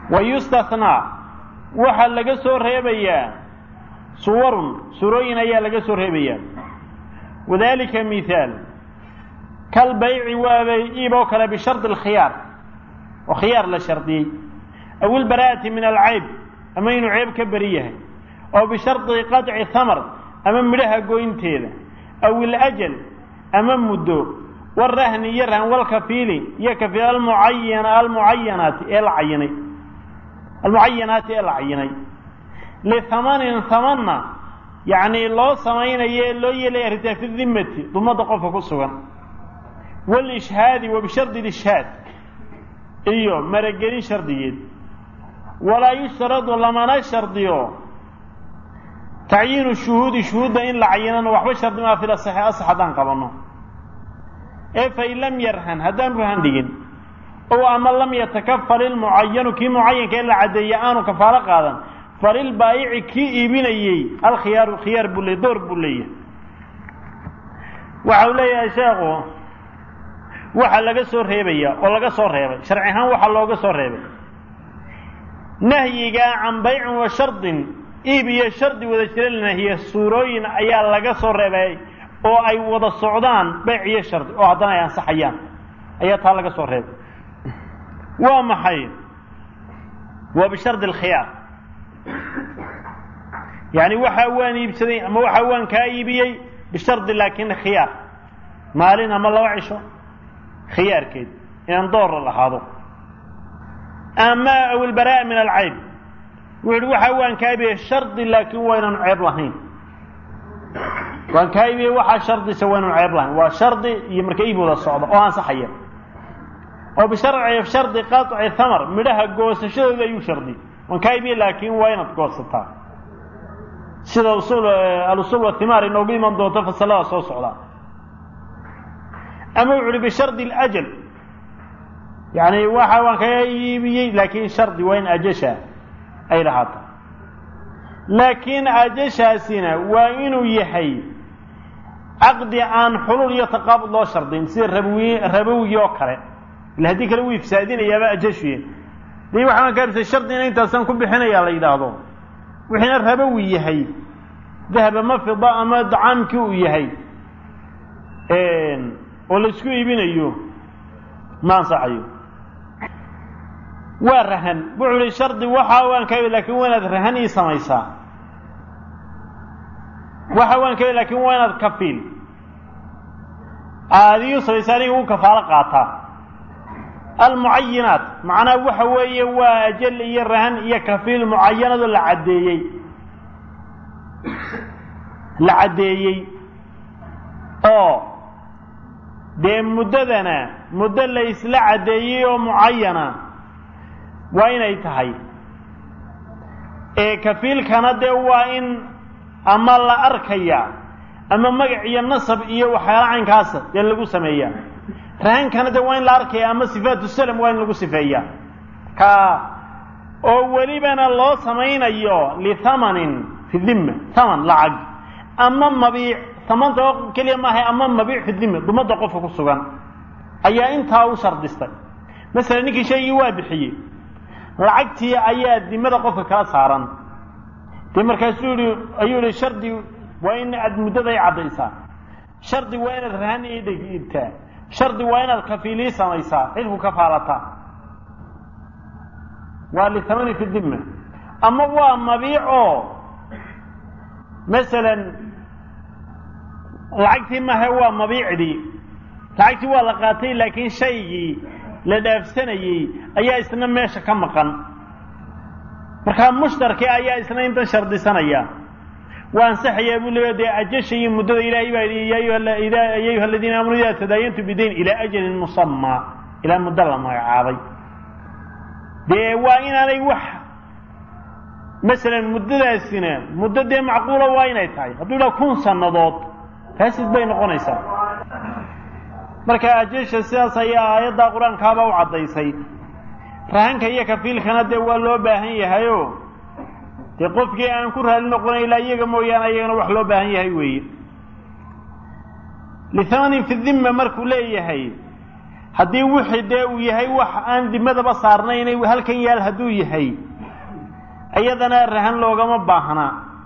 wa yustathnaa waxaa laga soo reebayaa suwarun surooyin ayaa laga soo reebayaa wadalika mithaal kal bayci waabay iib oo kale bishardi alkhiyaar oo khiyaar la shardiyey aw ilbaraa'ati min alcayb ama inuu ceeb ka beri yahay oo bishardi qaطci thamar ama midhaha goynteeda aw ilajal ama muddo warahni iyo rahan walkafiili iyo kafiil almucayana almucayanaati ee la cayinay almucayanaati ee la cayinay lihamanin hamanna yacni loo samaynayo ee loo yeelaya arrintaa fi dimmati dumadda qofka ku sugan waalishhaadi wa bishardi lishhaad iyo maragelin shardigeed walaa yushtaradu lamana shardiyo tacyiinu shuhuudi shuhuudda in la cayinana waxba shardi maa fil asaxi asax haddaan qabanno ee fain lam yarhan haddaan ruhan dhigin ow ama lam yatakafal ilmucayanu kii mucayanka ee la caddeeyey aanu kafaalo qaadan falilbaayici kii iibinayey alkhiyaaru khiyaar buu leey door buu leeyahay waxa uu leeyahay sheekhu waxa laga soo reebaya oo laga soo reebay sharci ahaan waxaa looga soo reebay nahyigaa can baycin wa shardin iib iyo shardi wada jira la nahiye suurooyin ayaa laga soo reebay oo ay wada socdaan bayc iyo shardi oo haddana ay ansaxayaan ayaa taa laga soo reebay waa maxay waa bishardi alkhiyaar yacni waxa waan iibsaday ama waxa waan kaa iibiyey bishardi laakin khiyaar maalin ama laba cisho khiyaarkeed inaan door la lahaado ama aw ilbaraa min alcayb wuxu uhi waxa waan kaa iibiyey shardi laakin waa inaanu ceeb lahayn waan kaa iibiyey waxaa shardisa waa inaanu ceeb lahayn waa shardi iyo marka iib wada socda oo ansaxaya oo bisharci shardi qaطci thamar midhaha goosashadooda ayuu shardi waan kaa iibiyey laakin waa inaad goosataa sida usul alusul wathimaar inoogu iman doonto fasalada soo socda ama wuxu uhi bishardi اlajal yani waxa waan kaga iibiyey laakin shardi waa in ajasha ay lahaato laakiin ajashaasina waa inuu yahay caqdi aan xulul iyo taqaabud loo shardin sida rabawi rabowigii oo kale ila haddii kale wuu ifsaadinayaaba ajashuye dii waxaan kaabisay shardina intaasaan ku bixinaya la yidhaahdo wixiina rabowi yahay dahab ama fida ama dacaamkii uu yahay oo laisku iibinayo ma ansaxayo waa rahan wuxuu ihi shardi waxa waan ka lakin waa inaad rahan ii samaysaa waxa waan ka lakin waa inaad kafiil aada ii samaysaa aniga u kafaalo qaataa almucayinaat macnaha waxa weeye waa ajal iyo rahan iyo kafiil mucayanado la caddeeyey la caddeeyey oo dee muddadana muddo la isla caddeeyey oo mucayana waa inay tahay ee kafiilkana dee waa in ama la arkaya ama magac iyo nasab iyo waxyaala caynkaasa dee lagu sameeyaa rahankana dee waa in la arkaya ama sifaatu salam waa in lagu sifeeya ka oo welibana loo samaynayo lithamanin fi dhimma thaman lacag ama mabiic tamanta oo keliya maahay ama mabiic fi dhimma dumadda qofka ku sugan ayaa intaa u shardistay masalan ninkii shaygii waa bixiyey lacagtii ayaa dimada qofka kala saaran dee markaasuu yihi ayuu yihi shardi waa in aad muddaday caddaysaa shardi waa inaad rahan ii dhiibtaa shardi waa inaad kafiilii samaysaa cidku kafaalataa waa lithamani fi dhimma ama waa mabiic oo masalan lacagtii maaha waa mabiicdii lacagtii waa la qaatay laakiin shaygii la dhaafsanayey ayaa isna meesha ka maqan markaa mushtarkii ayaa isna intan shardisanaya waa ansaxayaa buu leeya dee ajasha iyo muddada ilaahay baa yidhi ya ayuha aladiina aamanuu idaa tadaayantu bidayn ilaa ajalin musamaa ilaa muddo la magacaabay dee waa inaanay wax masalan muddadaasina muddo dee macquula waa inay tahay hadduu idhaha kun sannadood faasid bay noqonaysaa marka ajasha sidaas ayaa aayaddaa qur-aankaaba u caddaysay rahanka iyo kafiilkana dee waa loo baahan yahayo dee qofkii aan ku raali noqonay ilaa iyaga mooyaane ayagana wax loo baahan yahay weeye lithamanin fi dhimma markuu leeyahay haddii wixii dee uu yahay wax aan dimadaba saarnaynay halkan yaal hadduu yahay iyadana rahan loogama baahna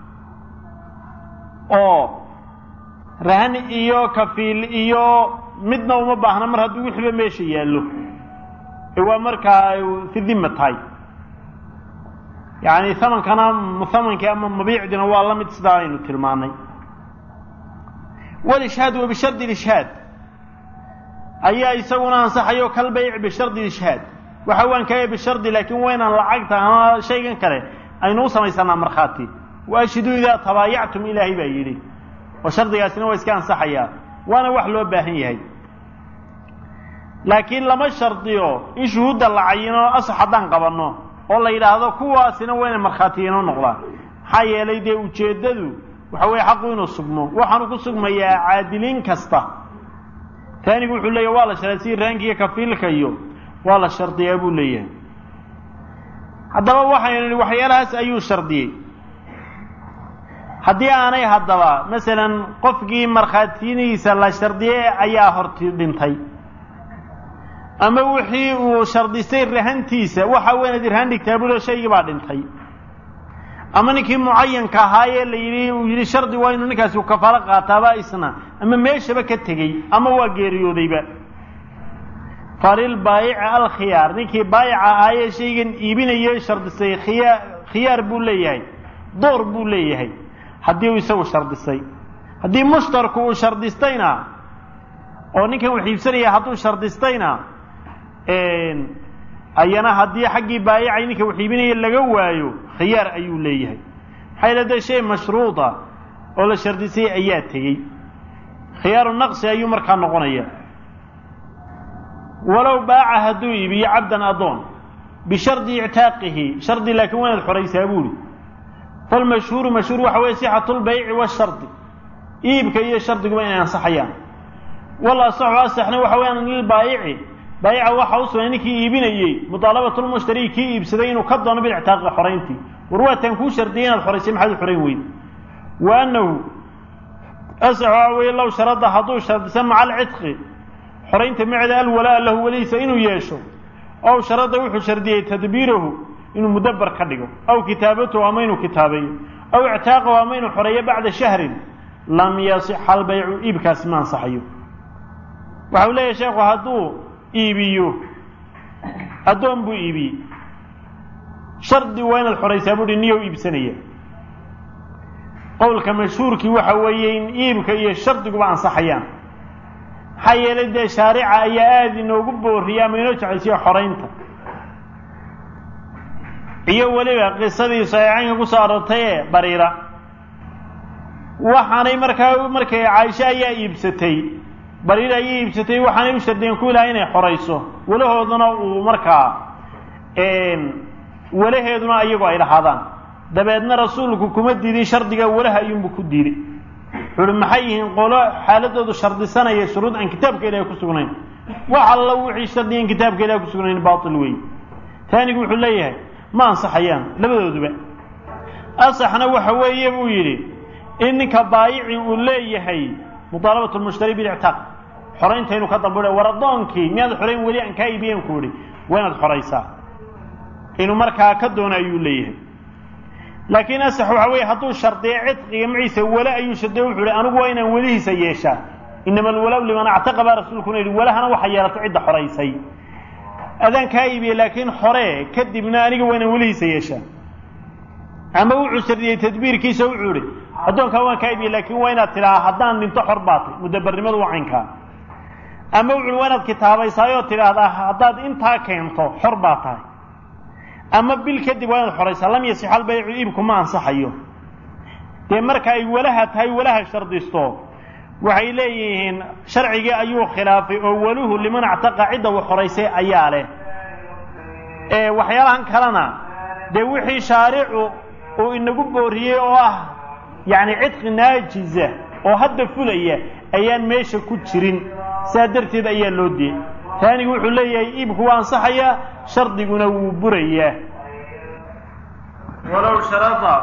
oo rahan iyo kafiil iyo midna uma baahna mar hadduu wixiiba meesha yaallo ee waa markaa fi dima tahay yacni hamankana muhamankii ama mabiicdina waa la mid sidaa aynu tilmaanay walishaad wa bishardi lishhaad ayaa isaguna ansaxayo kal bayc bishardi lishhaad waxa waan kaya bishardi laakiin waa inaan lacagta ama shaygan kale aynu u samaysanaa markhaati wa ashhiduu idaa tabaayactum ilaahay baa yidhi oo shardigaasina waa iska ansaxayaa waana wax loo baahan yahay laakiin lama shardiyo in shuhuudda la cayino asax haddaan qabanno oo la yidhaahdo kuwaasina waa inay markhaatiyiino noqdaan maxaa yeelay dee ujeeddadu waxa weeye xaqu inuu sugmo waxaanu ku sugmayaa caadiliin kasta taanigu wuxuu leeyahy waa la shardiya si raankiiyo kafiilka iyo waa la shardiyaa buu leeyahay haddaba waxaynu nihi waxyaalahaas ayuu shardiyey haddii aanay haddaba masalan qofkii markhaatiyadiisa la shardiyey ayaa horti dhintay ama wixii uu shardistay rahantiisa waxa weynaad irhaan dhigtaa bulo shaygii baa dhintay ama ninkii mucayanka ahaayee la yidhi uu yidhi shardi waa inuu ninkaasi kafaalo qaataaba isna ama meeshaba ka tegey ama waa geeriyoodayba falil baayici alkhiyaar ninkii baayica ahaayee shaygan iibinayay shardisay khiyaa khiyaar buu leeyahay door buu leeyahay haddii uu isagu shardisay haddii mushtarku uu shardistayna oo ninkan wax iibsanaya hadduu shardistayna ayana haddii xaggii baayicay ninka wax iibinaya laga waayo khiyaar ayuu leeyahay maxaa yale dee shay mashruuda oo la shardisay ayaa tegey khiyaaru naqsi ayuu markaa noqonaya walow baaca hadduu iibiyo cabdan adoon bishardi ictaaqihi shardi laakiin waa inaad xoraysaa buuhi falmashhuuru mashhuur waxa weye sixatulbayci washardi iibka iyo shardiguba inay ansaxayaan wal asaxu asaxna waxa weyaan lilbaayici baayica waxa u sugnay ninkii iibinayey mudaalabatulmushtari kii iibsaday inuu ka doono bilictaaqi xorayntii war waataan kuu shardiyay inaad xoraysay maxaad u xorayn weyda wa annahu asax waxa weeye low sharada hadduu shardisa maca alcidqi xoraynta maceeda alwalaa lahu welihiisa inuu yeesho ow sharada wuxuu shardiyey tadbiirahu inuu mudabar ka dhigo aw kitaabatahu ama inuu kitaabeeyo aw ictaaqahu ama inuu xoreeyo bacda shahrin lam yasixa albaycu iibkaasi ma ansaxayo waxa uu leeyahay sheekhu hadduu iibiyo addoon buu iibiyey shardi waa inaad xoraysaa buuhi niyow iibsanaya qowlka mashhuurkii waxa weeye in iibka iyo shardiguba ansaxayaan maxaa yeelay dee shaarica ayaa aada inoogu booriyay ama inoo jeclaysiya xoraynta iyo weliba qisadii saxiixaynka kusoo aroortay ee bariira waxaanay markaa markay caaisho ayaa iibsatay bariira ayay iibsatay waxaanay u shardiyeen ku ilahay inay xorayso walahooduna uu markaa walaheeduna iyagu ay lahaadaan dabeedna rasuulku kuma diidin shardiga walaha ayuunbu ku diiday wuxu uhi maxay yihiin qolo xaaladoodu shardisanaya shuruud aan kitaabka ilahay ku sugnayn wax alla wixii shardigan kitaabka ilahay ku sugnayn baatil wey taanigu wuxuu leeyahay ma ansaxayaan labadooduba asaxna waxa weeye buu yidhi in ninka baayici uu leeyahay mudaalabat lmushtari bilictaaq xoraynta inuu ka dambuha war addoonkii miyaad xorayn weli aan kaa iibiyen ku idhi waa inaad xoraysaa inuu markaa ka doono ayuu leeyahay laakiin asax waxa weeye hadduu shardiyo cidqiga maciisa wale ayuu shardiya wuxuu ihi anigu waa inaan welihiisa yeeshaa inama alwalaw liman actaqa baa rasuulkuna yidhi walahana waxa yeelatay cidda xoraysay adaan kaa iibiye laakiin xoree kadibna aniga waa inaan welihiisa yeeshaa ama wuxuu shardiyey tadbiirkiisa wuxuu ihi addoonkaa waan kaa iibiye laakiin waa inaad tidhaha haddaan dhinto xor baatay mudabarnimadu waa caynkaa ama wuxuui waa inaad kitaabaysaayoo tidhaahdaa haddaad intaa keento xor baa tahay ama bil kadib waa inaad xoraysaa lam yasix albaycu iibku ma ansaxayo dee marka ay walaha tahay walaha shardisto waxay leeyihiin sharcigii ayuu khilaafay oo waluhu liman actaqa cidda uu xoraysay ayaa leh ee waxyaalahan kalena dee wixii shaaricu uu inagu booriyey oo ah yacni cidqi naajiza oo hadda fulaya ayaan meesha ku jirin saa darteed ayaa loo diyey taanigu wuxuu leeyahay iibku waa ansaxayaa shardiguna wuu burayaa walow sharada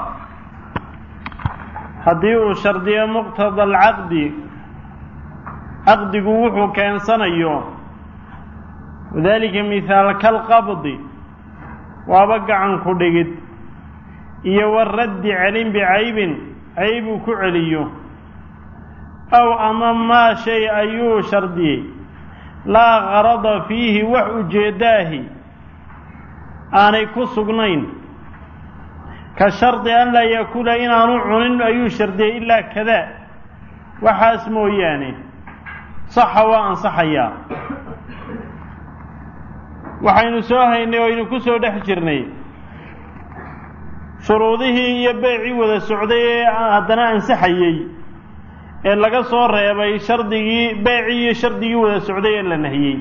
haddii uu shardiyo muqtada alcaqdi caqdigu wuxuu keensanayo wadalika mithaal kalqabdi waaba gacan ku dhigid iyo waraddi celin bicaybin cayb uu ku celiyo aw ama maa shay ayuu shardiyey laa qarada fiihi wax ujeeddaahi aanay ku sugnayn ka shardi an laa yakuula inaanu cunin ayuu shardiyey ilaa kadaa waxaas mooyaane saxa waa ansaxayaa waxaynu soo haynay oo aynu ku soo dhex jirnay shuruudihii iyo beecii wada socday ee haddana ansaxayey ee laga soo reebay shardigii beecii iyo shardigii wada socday ee la nahiyey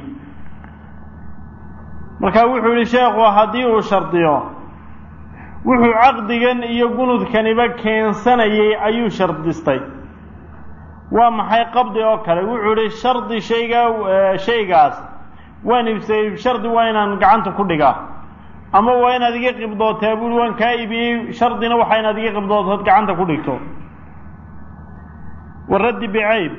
marka wuxuu yihi sheekhu haddii uu shardiyo wuxuu caqdigan iyo gunudkaniba keensanayay ayuu shardistay waa maxay qabdi oo kale wuxuu yihi shardi shaygaa shaygaas waan iibsayey shardi waa inaan gacanta ku dhigaa ama waa inaad iga qibdootaa buui waan kaa iibiyey shardina waxaa inaad iga qibdootood gacanta ku dhigto waraddi bicayb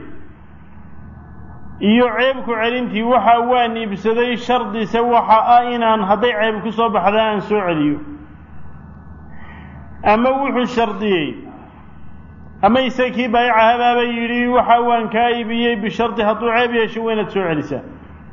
iyo ceebku celintii waxa waan iibsaday shardise waxa ah inaan hadday ceeb ku soo baxda aan soo celiyo ama wuxuu shardiyey ama ise kii baayica habaaba yidhi waxa waan kaa iibiyey bishardi hadduu ceeb yeesho waa inaad soo celisaa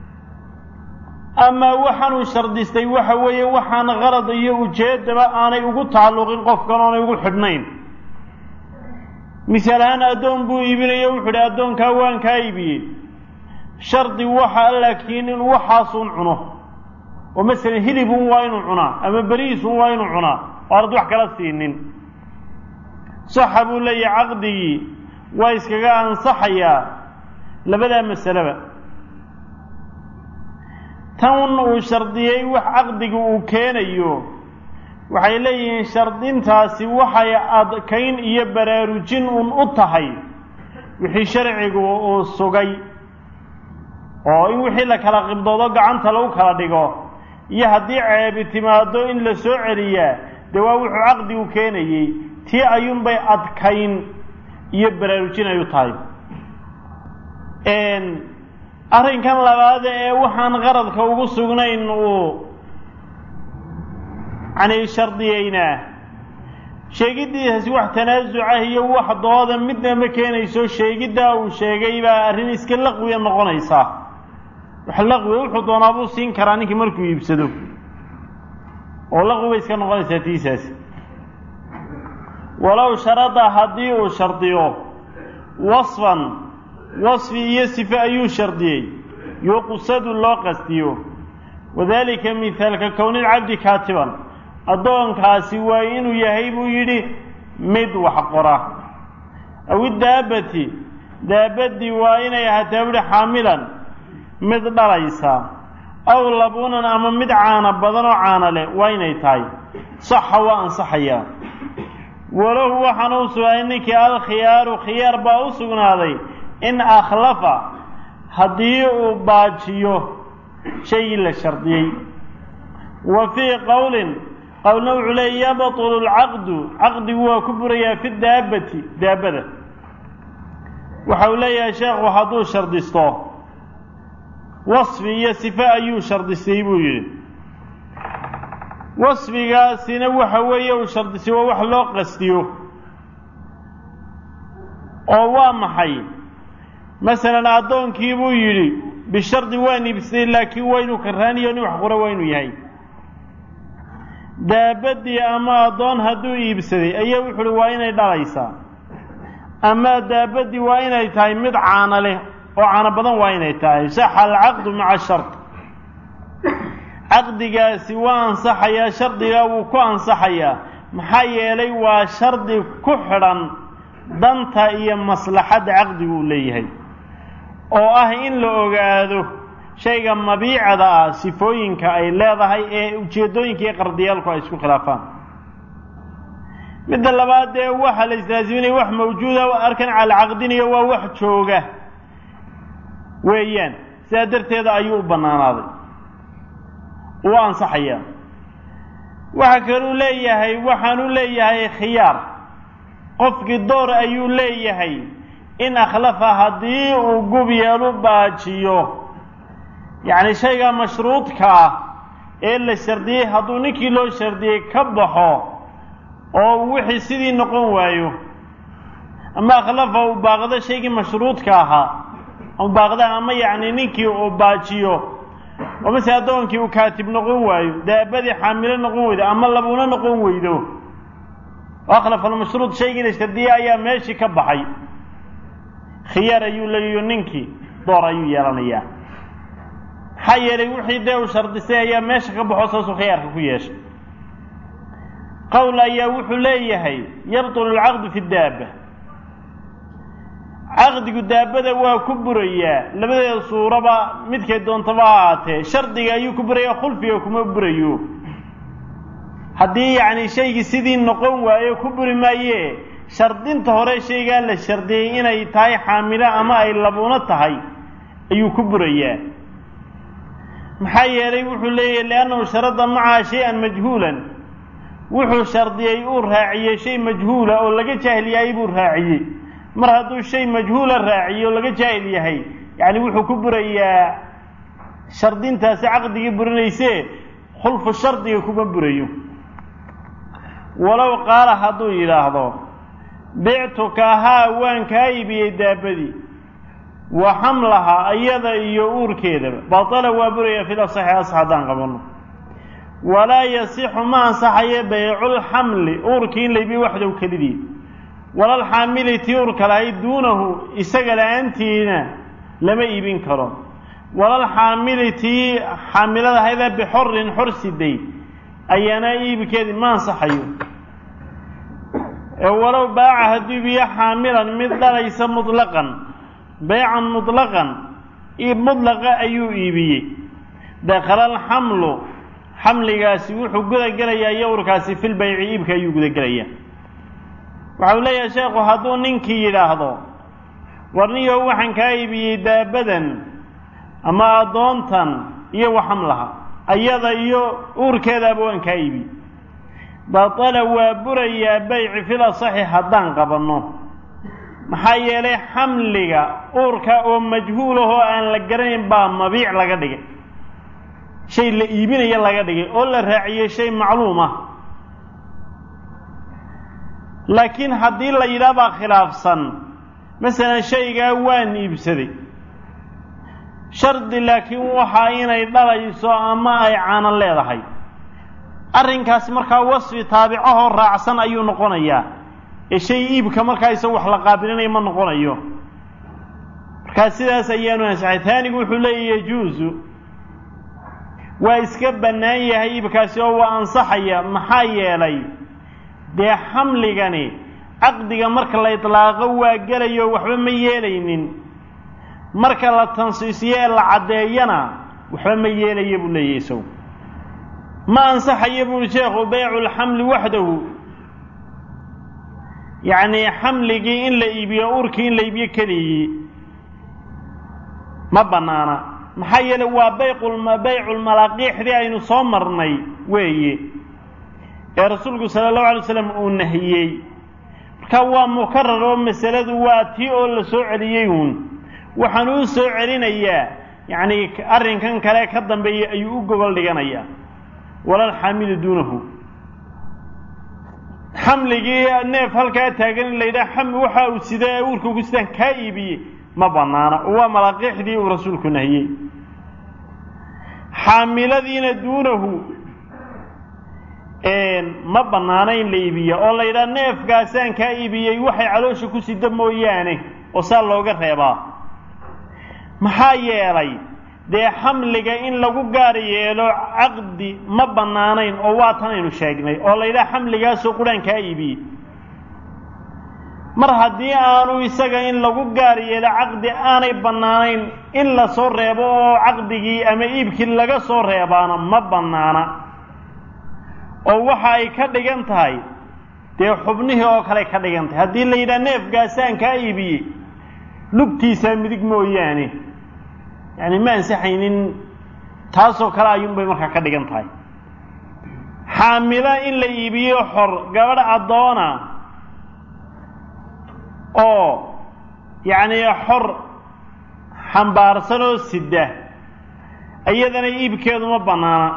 ama waxaanuu shardistay waxa weeye waxaan qarad iyo ujeeddaba aanay ugu tacalluqin qofkan oonay ugu xidhnayn misaal ahaan addoon buu iibinayo wuxuu idhi addoonkaa waan kaa iibiyey shardi waxa laakiin inuu waxaasun cuno oo masalan hilibun waa inuu cunaa ama beriisun waa inuu cunaa oo aanad wax kala siinin saxa buu leeyahay caqdigii waa iskaga ansaxayaa labadaa masaleba tan uu shardiyey wax caqdiga uu keenayo waxay leeyihiin shardintaasi waxay adkayn iyo baraarujin un u tahay wixii sharcigu uu sugay oo in wixii la kala qibdoodo gacanta lagu kala dhigo iyo haddii ceebi timaado in la soo celiyaa dee waa wuxuu caqdigu keenayey tii ayuunbay adkayn iyo baraarujin ay u tahay arrinkan labaada ee waxaan qaradka ugu sugnayn uu yani shardiyeynaa sheegiddiisaasi wax tanaasucah iyo wax dooda midna ma keenayso sheegiddaa uu sheegay baa arrin iska laqwiya noqonaysaa wax laqwiya wuxuu doonaa buu siin karaa ninkii markuu iibsado oo laqwi bay iska noqonaysaa tiisaasi walow sharada haddii uu shardiyo wasfan wasfi iyo sife ayuu shardiyey yuqsadu loo qastiyo wadalika mihaalka kownilcabdi kaatiban addoonkaasi waa inuu yahay buu yidhi mid wax qora aw idaabbati daabaddii waa inay ahaataa buuhi xaamilan mid dhalaysa aw labuunan ama mid caana badan oo caana leh waa inay tahay saxa waa ansaxayaa walahu waxaana u sugnaaday ninkii alkhiyaaru khiyaar baa u sugnaaday in akhlafa haddii uu baajiyo shaygii la shardiyey wa fii qowlin qowlna wuxuu leeyay yabtulu lcaqdu caqdigu waa ku burayaa fi daabbati daabbada waxa uu leeyahay sheekhu hadduu shardisto wasfi iyo sife ayuu shardistay buu yidhi wasfigaasina waxa weeye uu shardistay waa wax loo qastiyo oo waa maxay masalan addoonkii buu yidhi bishardi waan iibsaday laakiin waa inuu karaaniyo nin wax qura waa inuu yahay daabaddii ama addoon hadduu iibsaday ayaa wuxu uhi waa inay dhalaysaa ama daabaddii waa inay tahay mid caana leh oo caano badan waa inay tahay saxa alcaqdu maca shard caqdigaasi waa ansaxayaa shardigaa wuu ku ansaxayaa maxaa yeelay waa shardi ku xidhan danta iyo maslaxadda caqdigu uu leeyahay oo ah in la ogaado shayga mabiicada ah sifooyinka ay leedahay ee ujeeddooyinka iyo qardiyaalku ay isku khilaafaan midda labaad dee waxa la islaaziminaya wax mawjuuda arkan calacaqdiniyo waa wax jooga weeyaan sidaa darteeda ayuu u bannaanaaday uu ansaxayaa waxa kaluu leeyahay waxaanu leeyahay khiyaar qofkii door ayuu leeyahay in akhlafa haddii uu gub yeelu baajiyo yacni shayga mashruudka ah ee la shardiyey hadduu ninkii loo shardiyey ka baxo oo wixii sidii noqon waayo ama akhlafa uu baaqdo shaygii mashruudka ahaa u baaqda ama yacni ninkii uu baajiyo oo mase addoonkii uu kaatib noqon waayo daabadii xaamilo noqon weydo ama labuuna noqon weydo oo akhlafa almashruud shaygii la shardiyey ayaa meeshii ka baxay khiyaar ayuu leeyayo ninkii door ayuu yeelanayaa maxaa yeelay wixii dee uu shardisay ayaa meesha ka baxo saasuu khiyaarka ku yeeshay qowl ayaa wuxuu leeyahay yabtulu alcaqdu fi daaba caqdigu daabada waa ku burayaa labadeeda suuraba midkay doontaba ha ahaatee shardiga ayuu ku burayaa khulfiga kuma burayo haddii yacni shaygii sidii noqon waayo ku buri maaye shardinta hore shaygaa la shardiyey inay tahay xaamilo ama ay labuuno tahay ayuu ku burayaa maxaa yeelay wuxuu leeyahay liannahu sharada macaha shay-an majhuulan wuxuu shardiyey uu raaciyey shay majhuula oo laga jaahil yahay buu raaciyey mar hadduu shay majhuula raaciyey oo laga jaahil yahay yacni wuxuu ku burayaa shardintaasi caqdigii burinayse khulfu shardiga kuma burayo walow qaala hadduu yidhaahdo bictuka haa waan kaa iibiyey daabadii wa xamlaha iyada iyo uurkeedaba batala waa buraya fil asaxi asax haddaan qabanno walaa yasixu ma ansaxayo bayculxamli uurkii in laybiyo waxdow kelidii walalxaamili tii uurka lahayd duunahu isaga la-aantiina lama iibin karo walalxaamili tii xaamilada hayda bixorin xor siday ayaana iibkeedii ma ansaxayo walow baaca hadduu ibiyo xaamilan mid dhalaysa mutlaqan baycan mutlaqan iib mutlaqa ayuu iibiyey dakhala alxamlu xamligaasi wuxuu gudagelayaa yowrkaasi fil bayci iibka ayuu gudagelayaa waxau leeyahay sheekhu hadduu ninkii yidhaahdo warniyow waxaan kaa iibiyey daabadan ama addoontan iyo waxamlaha ayada iyo uurkeedaaba waan kaa iibiyey batala waa burayaa bayci fil asaxi haddaan qabanno maxaa yeelay xamliga uurka oo majhuulahoo aan la garanayn baa mabiic laga dhigay shay la iibinaya laga dhigay oo la raaciyey shay macluum ah laakiin haddii la yidhaah baa khilaafsan masalan shaygaa waan iibsaday shardi laakiin waxaa inay dhalayso ama ay caano leedahay arrinkaasi markaa wasfi taabicahoo raacsan ayuu noqonayaa ee shay iibka markaa isaga wax la qaabilinayo ma noqonayo markaa sidaas ayaanu ansaxay taanigu wuxuu leeyahy yajuusu waa iska bannaan yahay iibkaasi oo waa ansaxaya maxaa yeelay dee xamligani caqdiga marka la idlaaqo waa gelayo waxba ma yeelaynin marka la tansiisiyo ee la caddeeyana waxba ma yeelaya buu leeyahy isagu ma ansaxayo buuri sheekhu bayculxamli waxdahu yacni xamligii in la iibiyo urkii in la iibiyo keligii ma bannaana maxaa yeele waa bayqulma bayculmalaaqiixdii aynu soo marnay weeye ee rasuulku sala allahu alay slam uu nahiyey marka waa mukarar oo masaladu waa tii oo la soo celiyey uun waxaan uu soo celinayaa yacni arrinkan kale ka dambeeya ayuu u gogol dhiganayaa walalxaamilu duunahu xamligii neef halkaa taagan in la yidhaha xam waxa uu sida ee uurka ku sidaan kaa iibiyey ma bannaana oo waa malaaqiixdii uu rasuulku nahiyey xaamiladiina duunahu ma bannaana in la iibiya oo la yidhaha neefkaasaan kaa iibiyey waxay caloosha ku sida mooyaane oo saa looga reebaa maxaa yeelay dee xamliga in lagu gaar yeelo caqdi ma bannaanayn oo waa tan aynu sheegnay oo la yidhaha xamligaasoo quraan kaa iibiyey mar haddii aanu isaga in lagu gaar yeelo caqdi aanay bannaanayn in la soo reebo oo caqdigii ama iibkii laga soo reebaana ma bannaana oo waxa ay ka dhigan tahay dee xubnihii oo kale ka dhigan tahay haddii la yidhaha neefgaasaan kaa iibiyey lugtiisaa midig mooyaane yacni ma ansaxaynin taasoo kale ayuunbay markaa ka dhigan tahay xaamilo in la iibiyo xor gabadh addoona oo yacni xor xambaarsan oo sida iyadana iibkeedu ma bannaana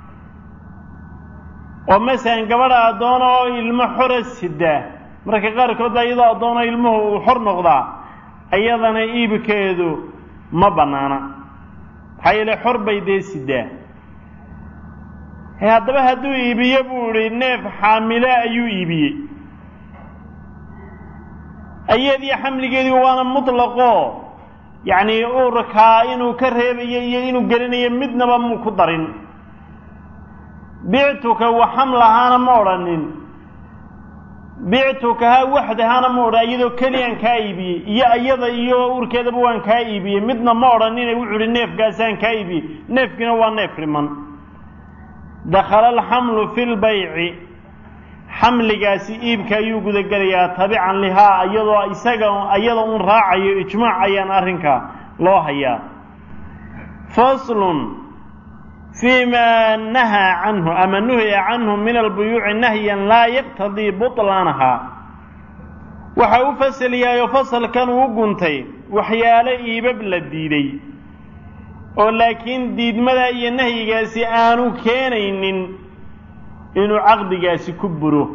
oo masalan gabadha addoona oo ilmo xora sidaa marka qaarkood baa iyadoo addoona ilmuhu uu xor noqdaa iyadana iibkeedu ma bannaana maxaa yeele xor bay dee sidaa haddaba hadduu iibiye buu idhi neef xaamile ayuu iibiyey iyadii xamligeedii waana mutlaqoo yacnii uurkaa inuu ka reebayo iyo inuu gelinayo midnaba muu ku darin bictuka wa xamlahaana ma odhanin bictukaha waxdahaana ma odhan iyadoo keliyaan kaa iibiyey iyo iyada iyo uurkeedaba waan kaa iibiyey midna ma odhanine wuxuu ihi neefkaasaan kaa iibiyey neefkiina waa neef riman dakhala alxamlu fi lbayci xamligaasi iibka ayuu gudagelayaa tabican lihaa iyadoo isaga iyada un raacayo ijmaac ayaan arrinka loo hayaa faslun fii ma nahaa canhu ama nuhiya canhu min albuyuuci nahyan laa yaqtadii buطlaanaha waxa u fasal yahayo fasalkan uu guntay waxyaalo iibab la diiday oo laakiin diidmada iyo nahyigaasi aanu keenaynin inuu caqdigaasi ku buro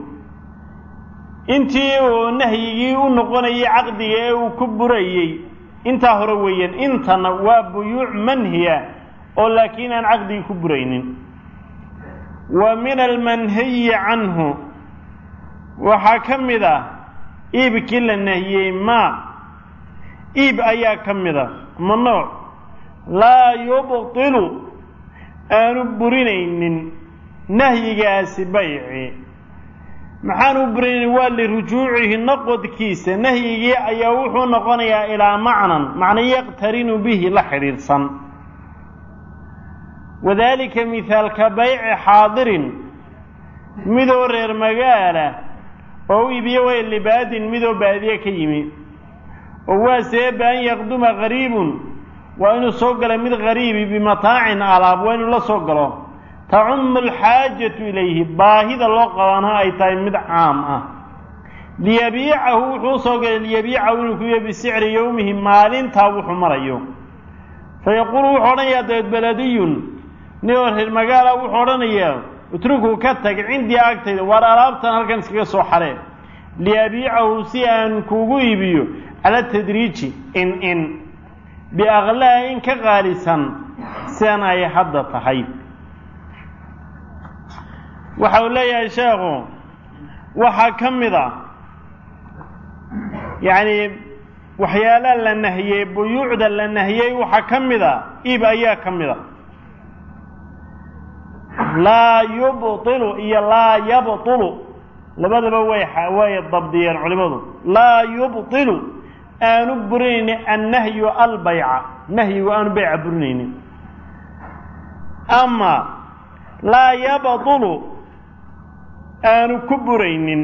intii uu nahyigii u noqonayay caqdiga ee uu ku burayey intaa hore weeyaan intana waa buyuuc manhiya oo laakiin aan caqdigii ku buraynin wa min almanhiyi canhu waxaa ka mid ah iibkii la nahiyey maa iib ayaa ka mid a ma nooc laa yubtilu aanu burinaynin nahyigaasi bayci maxaanu burinaynin waa lirujuucihi noqodkiisa nahyigii ayaa wuxuu noqonayaa ilaa macnan macna yaqtarinu bihi la xidhiidhsan wadaalika mihaalka bayci xaadirin midoo reer magaala oo u iibiye way libaadin midoo baadiye ka yimi oo waa seeba an yaqduma qariibun waa inuu soo gala mid qariibi bimataacin alaab waa inuu la soo galo tacumu alxaajatu ilayhi baahida loo qabaana ay tahay mid caam ah liyabiicahu wuxuu usoo galay liyabiicahu inuu ku iyo bisicri yowmihi maalintaa wuxuu marayo fa yaquulu wuxuu odhanayaa dabeed beladiyun nin oo reer magaala wuxuu odhanayaa utrukuu ka tag cindii agtayda waar alaabtan halkan iskaga soo xaree liyabiicahu si aan kuugu iibiyo cala tadriiji in in biaklaa in ka qaalisan sidan ay hadda tahay waxa uu leeyahay sheekhu waxaa ka mid a yacni waxyaalaha la nahiyey buyuucda la nahiyey waxaa ka mid a iib ayaa ka mid a laa yubtilu iyo laa yabtulu labadaba way way dabdiyeen culimadu laa yubtilu aanu burinaynin annahyu albayca nahyigu aanu bayca burinaynin ama laa yabtulu aanu ku buraynin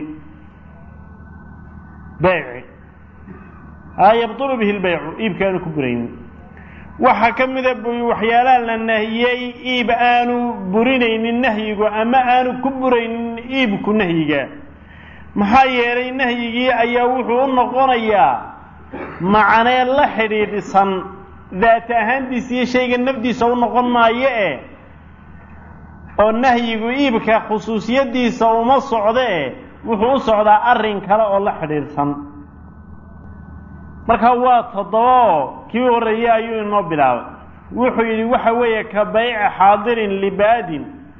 bayci laa yabtulu bihi lbaycu iibka aanu ku buraynin waxaa ka mida waxyaalaha la nahiyey iib aanu burinaynin nahyigu ama aanu ku buraynin iibku nahyiga maxaa yeelay nahyigii ayaa wuxuu u noqonayaa macnee la xidhiidhsan daata ahaantiisa iyo shayga nafdiisa u noqon maayo eh oo nahyigu iibka khusuusiyaddiisa uma socdo eh wuxuu u socdaa arrin kale oo la xidhiidhsan marka waa toddobaoo kii horreeyey ayuu inoo bilaabay wuxuu yidhi waxa weeye ka bayci xaadirin libaadin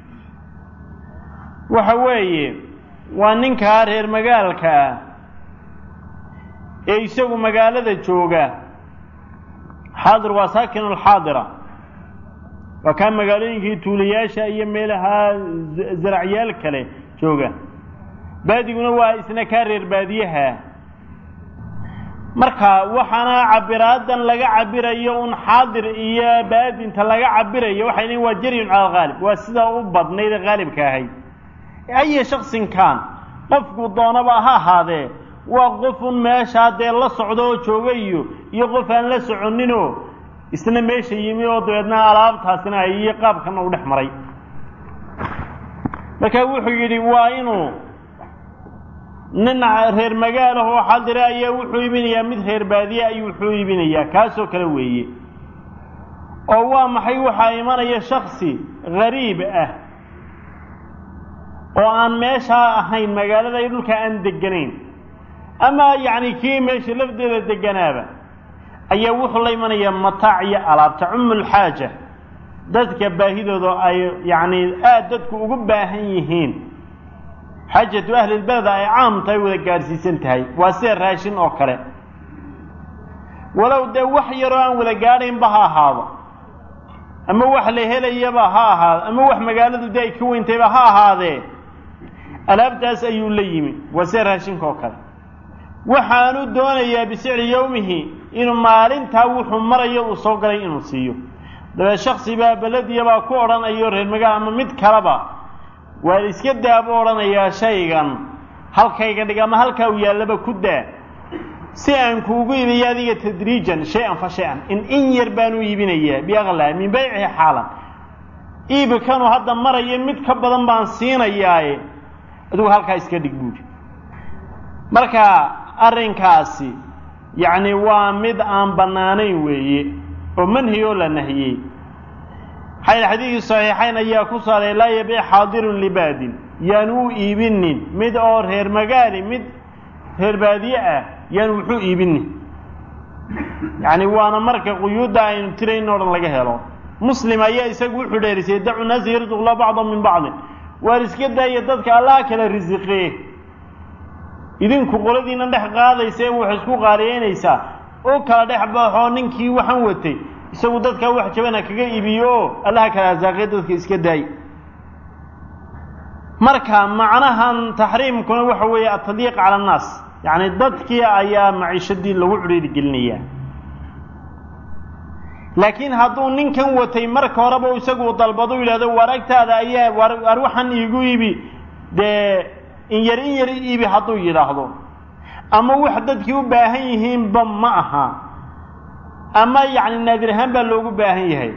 waxa weeye waa ninkaa reer magaalka ah ee isagu magaalada jooga xaadir waa saakinu alxaadira waa kaa magaalooyinkii tuulayaasha iyo meelaha zaracyaal kale jooga baadiguna waa isna kaa reer baadiyaha marka waxaana cabiraadan laga cabirayo un xaadir iyo baadinta laga cabirayo waxay leeyiin waa jaryun cala alghaalib waa sidaa u badnayd ee haalibka ahayd aya shaksinkan qofku doonaba ha ahaadee waa qofun meeshaa dee la socdo oo jooga iyo iyo qof aan la soconinoo isna meesha yimi oo dabeedna alaabtaasina ay iyo qaabkana u dhex maray marka wuxuu yidhi waa inuu nin reer magaalaho xadire ayaa wuxuu iibinayaa mid reer baadiye ayuu wuxuu iibinayaa kaasoo kale weeye oo waa maxay waxaa imanaya shaksi gariib ah oo aan meeshaa ahayn magaalada iyo dhulka aan deganayn ama yacni kii meesha lafdeeda deganaaba ayaa wuxuu la imanayaa mataac iyo alaab tacumu lxaaja dadka baahidooda ay yacni aada dadku ugu baahan yihiin xaajatu ahlilbeleda ay caam tahay wada gaadhsiisan tahay waa sida raashin oo kale walow dee wax yaroo aan wada gaadhaynba ha ahaado ama wax la helayaba ha ahaado ama wax magaaladu dee ay ka weyntayba ha ahaadee alaabtaas ayuu la yimi waa sida raashinka oo kale waxaanu doonayaa bisicri yowmihi inuu maalintaa wuxuu marayo uu soo galay inuu siiyo dabeed shaksi baa belediyabaa ku odhanayo reer magaal ama mid kaleba waa iska daa buu odhanayaa shaygan halkayga dhig ama halkaa uu yaallaba ku daa si aan kuugu iibiyo adiga tadriijan shay-an fa shay-an in in yar baanu iibinayaa biaqlaa min baycihi xaalan iibkanu hadda marayo mid ka badan baan siinayaaye adigu halkaa iska dhig buuri marka arrinkaasi yacni waa mid aan bannaanayn weeye oo manhi oo la nahiyey xayl xadiidkii saxiixayn ayaa ku saaray laa yabiic xaadirun libaadin yaanu u iibinin mid oo reer magaali mid reer baadiye ah yaanu wuxuu iibinin yacni waana marka quyuudda aynu tirayn o dhan laga helo muslim ayaa isagu wuxuu dheerisay dacu naasi yarzuqla bacdan min bacdin waar iska daaya dadka allaha kala risiqee idinku qoladiina dhex qaadaysa ee wax isku qaaliyeynaysaa oo kala dhex baxoo ninkii waxaan watay isagu dadkaa wax jabana kaga iibiyo oo allaha kala arsaaqee dadka iska daay marka macnahan taxriimkuna waxa weeye atadyiiq cala annaas yacni dadkii ayaa maciishadii lagu cudhiiri gelinayaa laakiin hadduu ninkan watay marka horeba isagu dalbado yidhahdo waragtaada ayaa war waxaan iigu iibi dee in yar in yar iibi hadduu yidhaahdo ama wax dadkii u baahan yihiinba ma aha ama yacni naadir ahaan baa loogu baahan yahay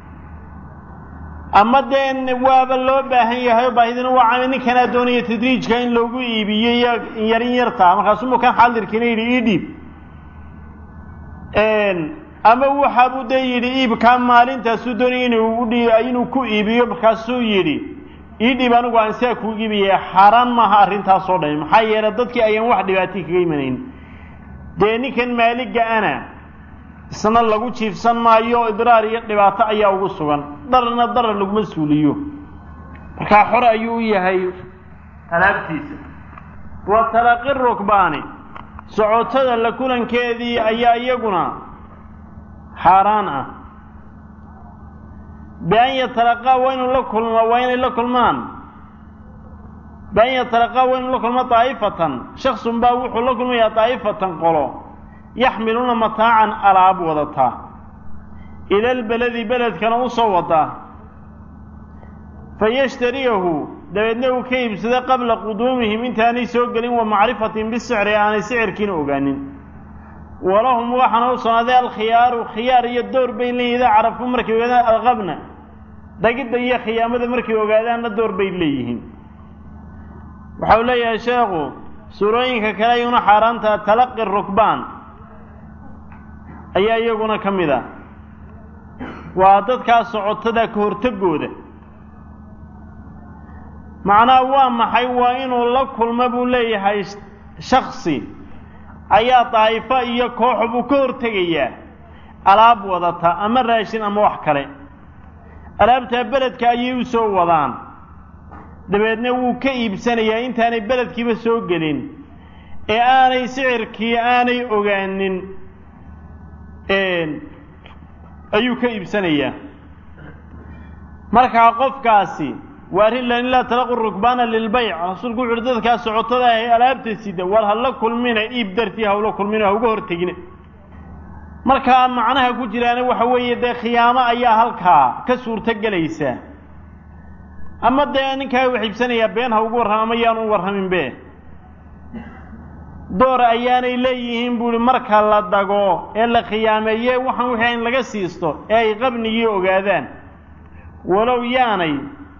ama dee waaba loo baahan yahay oo baahidina waa cami ninkanaa doonaya tadriijka in loogu iibiyo iyo in yar in yartaa markaasuu mukan xaadirkiina yidhi ii dhiib ama waxaabuu dee yidhi iibkaa maalintaasuu doonaya inuu udhi inuu ku iibiyo markaasuu yidhi ii dhiib anigu aan sidaa kuu iibiyaya xaaraan maaha arrintaasoo dhami maxaa yeelay dadkii ayaan wax dhibaatay kaga imanayn dee ninkan maaliga ana isna lagu jiifsan maayo idraar iyo dhibaato ayaa ugu sugan dararna darar laguma suuliyo markaa xore ayuu u yahay alaabtiisa wa talaqi rukbaani socotada la kulankeedii ayaa iyaguna xaaraan ah bian yatalaqaa waa inuu la kulma waa inay la kulmaan bian yatalaqaa waa inuu la kulmo daa'ifatan shaksun baa wuxuu la kulmayaa daa'ifatan qolo yaxmiluuna mataacan alaab wadataa ila lbeledi beledkana u soo wadaa fayashtariyahu dabeedna uu ka iibsada qabla quduumihim intaanay soo gelin wa macrifatin bisicri aanay sicirkiina ogaanin walahum waxaana u sugnaaday alkhiyaaru khiyaar iyo door bay leeyihin idaa carafuu markay ogaadaan alqabna dagidda iyo khiyaamada markay ogaadaanna door bay leeyihiin waxau leeyahay sheekhu suurooyinka kale ayuuna xaaraantaa talaqi rukbaan ayaa iyaguna ka mid ah waa dadkaa socotada ka hortagooda macnaha waa maxay waa inuu la kulmo buu leeyahay shaksi ayaa daa'ifo iyo kooxo buu ka hortegayaa alaab wadata ama raashin ama wax kale alaabtaa beledka ayay u soo wadaan dabeedna wuu ka iibsanayaa intaanay beledkiiba soo gelin ee aanay sicirkii aanay ogaanin ayuu ka iibsanayaa markaa qofkaasi waa arrin lan laa talaqu rukbaana lilbayc rasuulku wuxu uhi dadkaa socotada ah ee alaabta sida war hala kulmina iib dartii hawla kulmina ha uga hortegina markaa macnaha ku jiraana waxa weeye dee khiyaamo ayaa halkaa ka suurto gelaysa ama dee ninkaa wax iibsanayaa been ha ugu warrama ama yaanu u warramin be door ayaanay leeyihiin buuhi marka la dago ee la khiyaameeye waxaan wixii in laga siisto ee ay qabnigii ogaadaan walow yaanay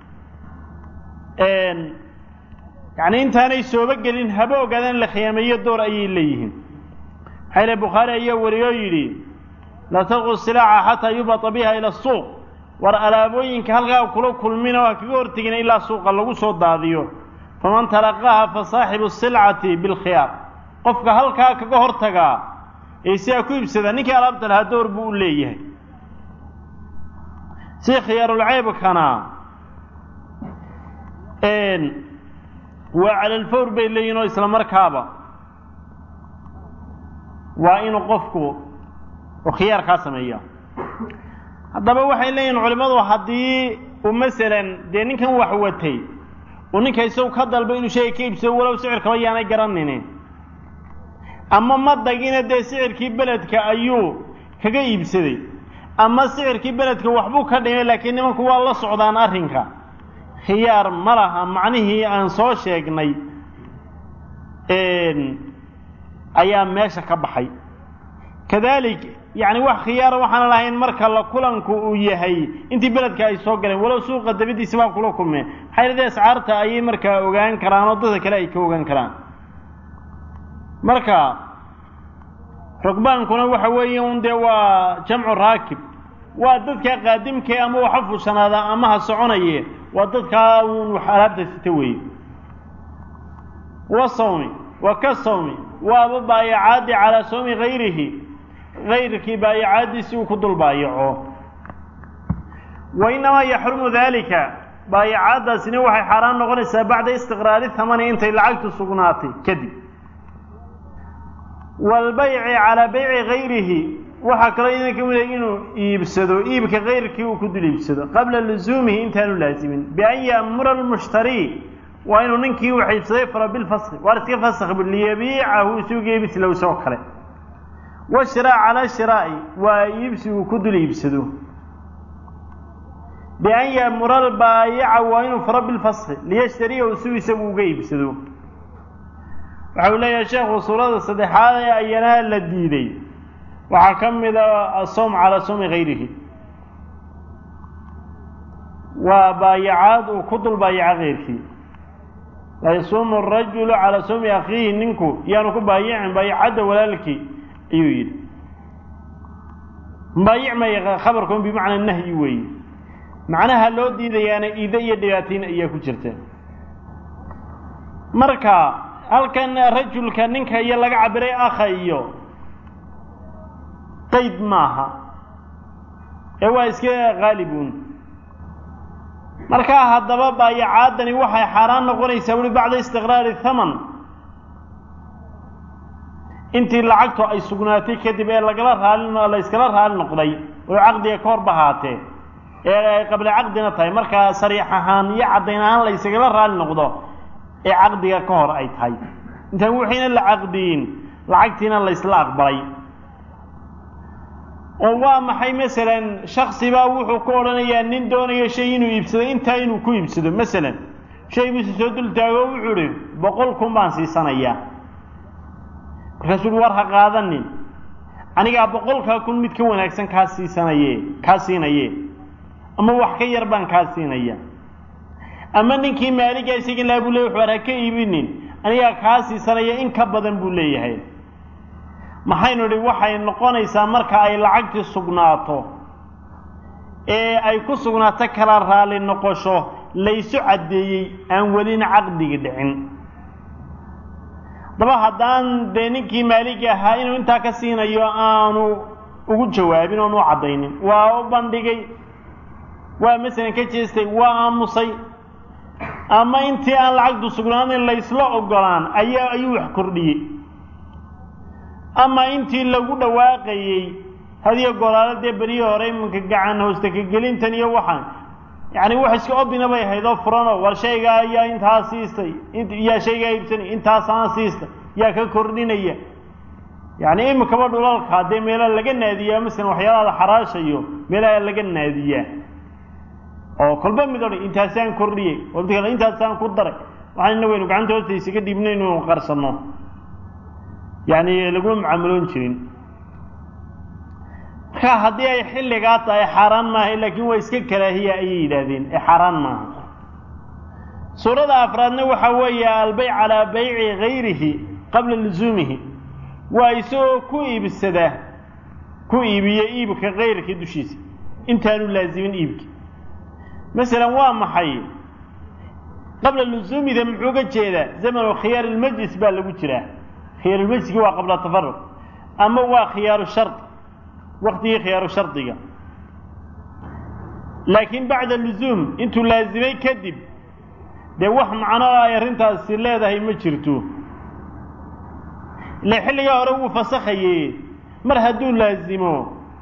yacni intaanay sooba gelin haba ogaadaan in la khiyaameeyo door ayay leeyihiin maxaa ile bukhaari ayaa wariyoo yidhi laa talqu silaaca xataa yubata biha ila asuuq war alaabooyinka halkaa kula kulmina waa kaga hortegina ilaa suuqa lagu soo daadiyo faman talaqaaha fa saaxibu silcati bilkhiyaar qofka halkaa kaga hortagaa ee sidaa ku iibsada ninkii alaabta lahaa door buu u leeyahay si khiyaarulceybkana waa calalfawr bay leeyihin oo isla markaaba waa inuu qofku khiyaarkaa sameeya haddaba waxay leeyihin culimmadu haddii uu masalan dee ninkan wax watay uu ninka isagu ka dalba inuu shayga ka iibsado walow sicirkaba yaanay garanaynin ama ma dagina dee sicirkii beledka ayuu kaga iibsaday ama sicirkii beledka waxbuu ka dhimay laakiin nimanku waa la socdaan arrinka khiyaar ma laha macnihii aan soo sheegnay ayaa meesha ka baxay kadalik yacni wax khiyaara waxaana lahayn marka la kulanku uu yahay intii beledka ay soo galeen walow suuqa dabadiisa baa kula kulmeen maxay leedahay ascaarta ayay markaa ogaan karaan oo dadka kale ay ka ogaan karaan marka rugbaankuna waxa weeye un dee waa jamcu raakib waa dadka qaadimkee ama waxa fushanaada ama ha soconaye waa dadkaa uun wax alaabta sita weeye wa sawmi wa ka sawmi waaba baayacaadi calaa sawmi hayrihi hayrkii baayacaadiisi uu ku dul baayaco wa inamaa yaxrumu dalika baayacaadaasina waxay xaaraan noqonaysaa bacda istiqraari thamani intay lacagtu sugnaatay kadib waalbayci calaa bayci hayrihi waxaa kaloo idan ka mida inuu iibsado iibka kayrkii uu ku dul iibsado qabla lusuumihi intaanu laasimin bian ya'mura almushtarii waa inuu ninkii wax iibsaday faro bilfaski waar iska fask bu liyabiicahu isuga iibsilow isoo kale washiraa calaa shiraa'i waa iibsi uu ku dul iibsado bian ya'mura albaayica waa inuu faro bilfaski liyashtariyahu siu isagu uga iibsado waxa uu leeyahay sheekhu suurada saddexaad ee ayana la diiday waxaa ka mid a asawm calaa sawmi hayrihi waa baayacaad uu ku dul baayaca keyrkii la yasuumu arajulu calaa sawmi akhiihi ninku yaanu ku baayicin baayacadda walaalkii ayuu yidhi baayic maya khabarkun bimacnaa nahyi weeye macnaha loo diidayaana iide iyo dhibaatayn ayaa ku jirta marka halkan rajulka ninka iyo laga cabiray akha iyo qayd maaha ee waa iska qaalibuun markaa haddaba baayacaadani waxay xaaraan noqonaysaa weli bacda istiqraari thaman intii lacagtu ay sugnaatay kadib ee lagala raali la yskala raali noqday oo caqdiga ka hor bahaatee ee ay qabla caqdina tahay markaa sariix ahaan iyo caddayn ahaan la ysagala raali noqdo ee caqdiga ka hor ay tahay intaan wixiina la caqdiyin lacagtiina la ysla aqbalay oo waa maxay masalan shaksibaa wuxuu ku odhanayaa nin doonayo shay inuu iibsado intaa inuu ku iibsado masalan shay bisu soo dul taago wuxuu idhi boqol kun baan siisanayaa markaasuu uhi war ha qaadanin anigaa boqolkaa kun mid ka wanaagsan kaa siisanaye kaa siinaye ama wax ka yar baan kaa siinaya ama ninkii maaligaa isaga laa buu leeyay war ha ka iibinin anigaa kaa siisanaya in ka badan buu leeyahay maxaynu idhi waxay noqonaysaa marka ay lacagtii sugnaato ee ay ku sugnaato kala raali noqosho laysu caddeeyey aan welina caqdigi dhicin daba haddaan dee ninkii maaligi ahaa inuu intaa ka siinayo aanu ugu jawaabin oon u caddaynin waa u bandhigay waa masalan ka jeestay waa aamusay ama intii aan lacagtu sugnaanin laysla ogolaan ayaa ayuu wax kordhiyey ama intii lagu dhawaaqayey hadiyo golaalo dee beriyi hore iminka gacan hoosta ka gelintan iyo waxaan yacni wax iska obina bay ahayd oo furanoo war shaygaa ayaa intaa siistay yaa shaygaa iibsanay intaasaan siistay yaa ka kordhinaya yacni iminkaba dhulalka dee meelaha laga naadiyaa masalan waxyaalaha la xaraashayo meelaha laga naadiyaa oo kolba mid odhan intaasaan kordhiyey wabti kale intaasaan ku daray waxaanna waynu gacanta hoosta isaga dhiibna inuu qarsanno yacni laguma mucaamaloon jirin marka haddii ay xilligaa tahay xaaraan maaha laakiin waa iska karaahiya ayay yidhaahdeen ee xaaraan maaha suurada afraadna waxaa weeye albeyc calaa bayci gayrihi qabla lusuumihi waa isagoo ku iibsada ku iibiyo iibka kayrka dushiisa intaanu laasimin iibki masalan waa maxay qabla lusuumida muxuu ga jeedaa zamanu khiyaar ilmajlis baa lagu jiraa khiyaarulmajliski waa qabla tafaruq ama waa khiyaaru shardi waktigii khiyaaru shardiga laakiin bacda lusuum intuu laasimay kadib dee wax macno o ay arrintaasi leedahay ma jirto ile xilligaa hore wuu fasakhaye mar hadduu laasimo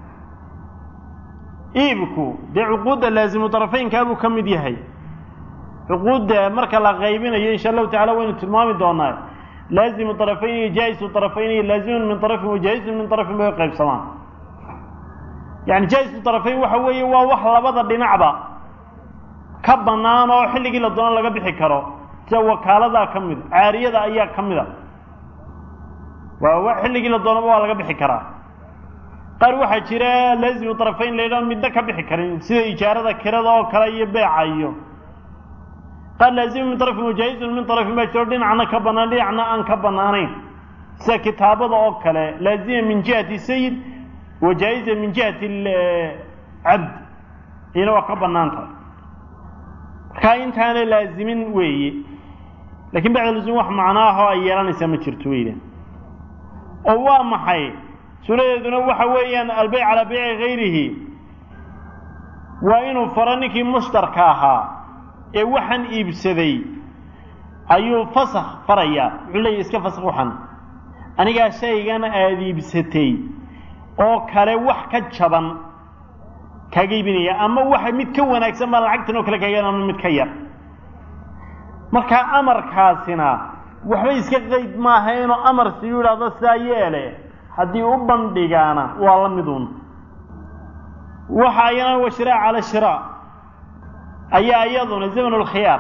iibku dee cuquudda laasimu darafeynkaabuu ka mid yahay cuquudda marka la qaybinayo insha allahu tacala waynu tilmaami doonaa laazimu طarafayn iyo jaa'isu طarafayn iyo laazimun min طarafin wa jaa'isun min طarafin bay qaybsamaan yani jaa'isu طarafayn waxa weeye waa wax labada dhinacba ka bannaan oo xilligii la doono laga bixi karo sida wakaaladaa ka mida caariyada ayaa ka mida waa xilligii la doonaba waa laga bixi karaa qaar waxaa jira laazimu طarafayn la yidhaho midna ka bixi karin sida ijaarada kirada oo kale iyo beeca iyo qaar laazimu min طarafin wajaaizun min طarafin baa jiro dhinacna ka bannaan dhinacna aan ka bannaanayn sida kitaabada oo kale laazima min jihati sayid wa jaa'iza min jihati cabd iyana waa ka bannaan tahay markaa intaana laazimin weeye lakin bacda lusuum wax macnaahoo ay yeelanaysaa ma jirto weydan oo waa maxay suuradeeduna waxa weeyaan albeyc calaa beyci gayrihi waa inuu faro ninkii mushtarka ahaa ee waxaan iibsaday ayuu fasakh farayaa wuxuu leeyahy iska fasakh waxan anigaa shaygan aada iibsatay oo kale wax ka jaban kaaga iibinaya ama waxa mid ka wanaagsan baa lacagtan oo kale kaaga ama mid ka yar markaa amarkaasina waxba iska qeyd maaha inuu amar siyu idhahdo sidaa yeele haddii u bandhigaana waa la miduun waxa ayana wa shiraa cala shiraa ayaa iyaduna zamanu lkhiyaar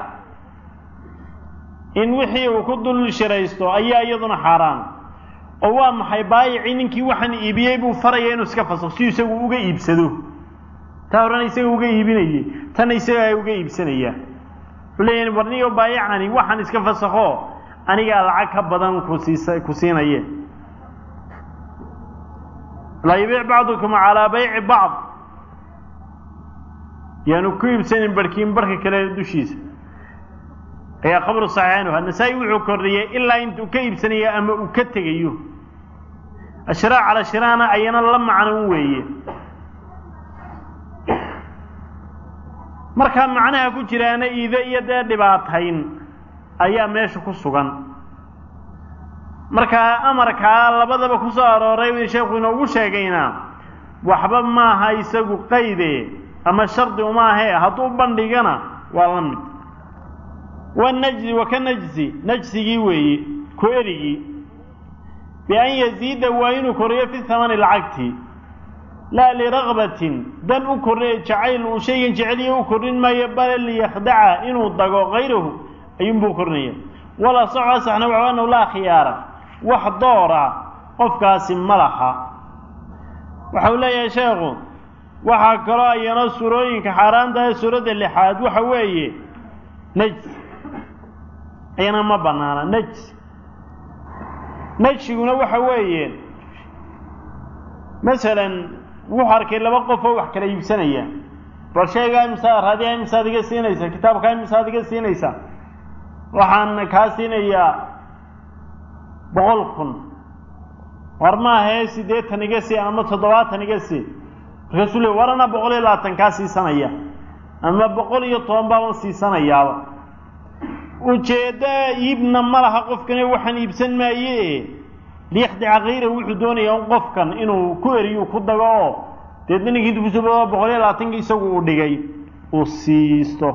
in wixii uu ku dul shiraysto ayaa iyaduna xaaraan oo waa maxay baayicii ninkii waxaan iibiyey buu faraya inuu iska fasakh si isagu uga iibsado taa horena isaga uga iibinayey tanna isagaa uga iibsanaya wuxuu leeyahay warniyo baayicani waxaan iska fasakho anigaa lacag ka badan kusiisa ku siinaye laa yabiic bacdukum calaa bayci bacd yaanu ku iibsanin barhkiin barka kale dushiisa ayaa qabru saxiixanuha nasaa-i wuxuu kordhiyey ilaa intuu ka iibsanayo ama uu ka tegayo ashraa cala shiraana ayana la macno weeye markaa macnaha ku jiraana iide iyo dee dhibaatayn ayaa meesha ku sugan markaa amarkaa labadaba ku soo arooray sheekhu inoogu sheegayna waxba maaha isagu qayde ama shardi uma ahee hadduu bandhigana waa la mid wanajzi wa ka najzi najsigii weeye ku erigii bian yaziida waa inuu koriyo fi hamani lacagti laa liragbatin dan u korri jacayl uu shaygan jeceliya u korrin maayo bale liyakhdaca inuu dago kayrahu ayuunbuu korinaya wala soco asaxna waxu anahu laa khiyaara wax doora qofkaasi ma laha waxa uu leeyahay sheekhu waxaa kaloo ayana suurooyinka xaaraanta ee suuradda lixaad waxa weeye najs ayana ma banaana najs najsiguna waxa weeye masalan wuxuu arkay laba qof oo wax kala iibsanaya bal sheegaa imsaa raadiyaa imsaad iga siinaysa kitaabkaa imsaad iga siinaysa waxaan kaa siinayaa boqol kun war maahee siddeetan iga sii ama toddobaatan iga sii markaasuu le war anaa boqol iyo labaatan kaa siisanaya ama boqol iyo toban baaban siisanayaaba ujeedda iibna ma laha qofkane waxaan iibsan maaye liyakhdica kayra wuxuu doonayaa un qofkan inuu ku eriyu ku dago oo deedna ninkii intu kusoo bado boqol iyo labaatanki isagu uu dhigay uu siisto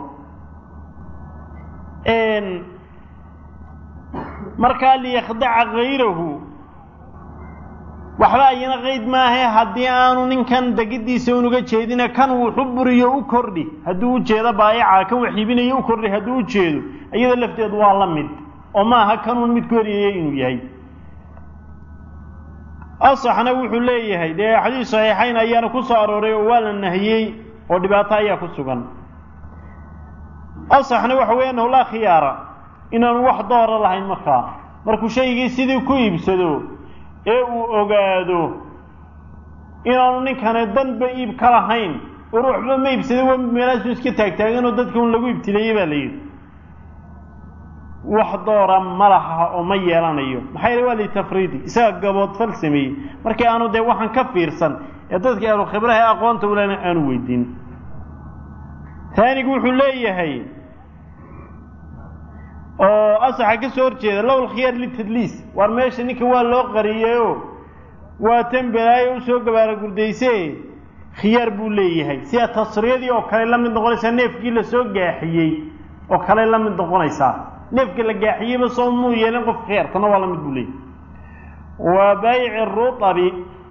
markaa liyakhdaca kayrahu waxba ayana qeyd maahe haddii aanu ninkan degidiisa unuga jeedina kan wuxu buriyo u kordhi hadduu ujeedo baayaca kan wax iibinayo u kordhi hadduu ujeedo iyada lafteedu waa la mid oo maaha kanuun mid ku eriyaya inuu yahay asaxna wuxuu leeyahay dee xadiis saxiixayn ayaana ku soo arooray oo waa la nahiyey oo dhibaato ayaa ku sugan asaxna waxa weeye annahu laa khiyaara inaanu wax doora lahayn markaa markuu shaygii sidii ku iibsado ee uu ogaado inaanu ninkani danba iib ka lahayn oo ruuxba ma iibsaday wa meelaasu iska taagtaaganoo dadka un lagu ibtileeyey baa la yidhi wax doora ma laha oo ma yeelanayo maxaa yeele waa litafriidi isaga gaboodfal sameeyey markii aanu dee waxaan ka fiirsan ee dadkii ahlu khibraha ee aqoonta ulena aanu weydiin taanigu wuxuu leeyahay oo asaxa ka soo horjeeda low lkhiyaar litadliis waar meesha ninka waa loo qariyeyo waa tan balaayo usoo gabaara gurdayse khiyaar buu leeyahay sida tasriyadii oo kale la mid noqonaysaa neefkii lasoo gaaxiyey oo kale la mid noqonaysaa neefka la gaaxiyeyba soo muu yeelin qof khiyaar tana waa la mid buu leeyahay wa bayci ruabi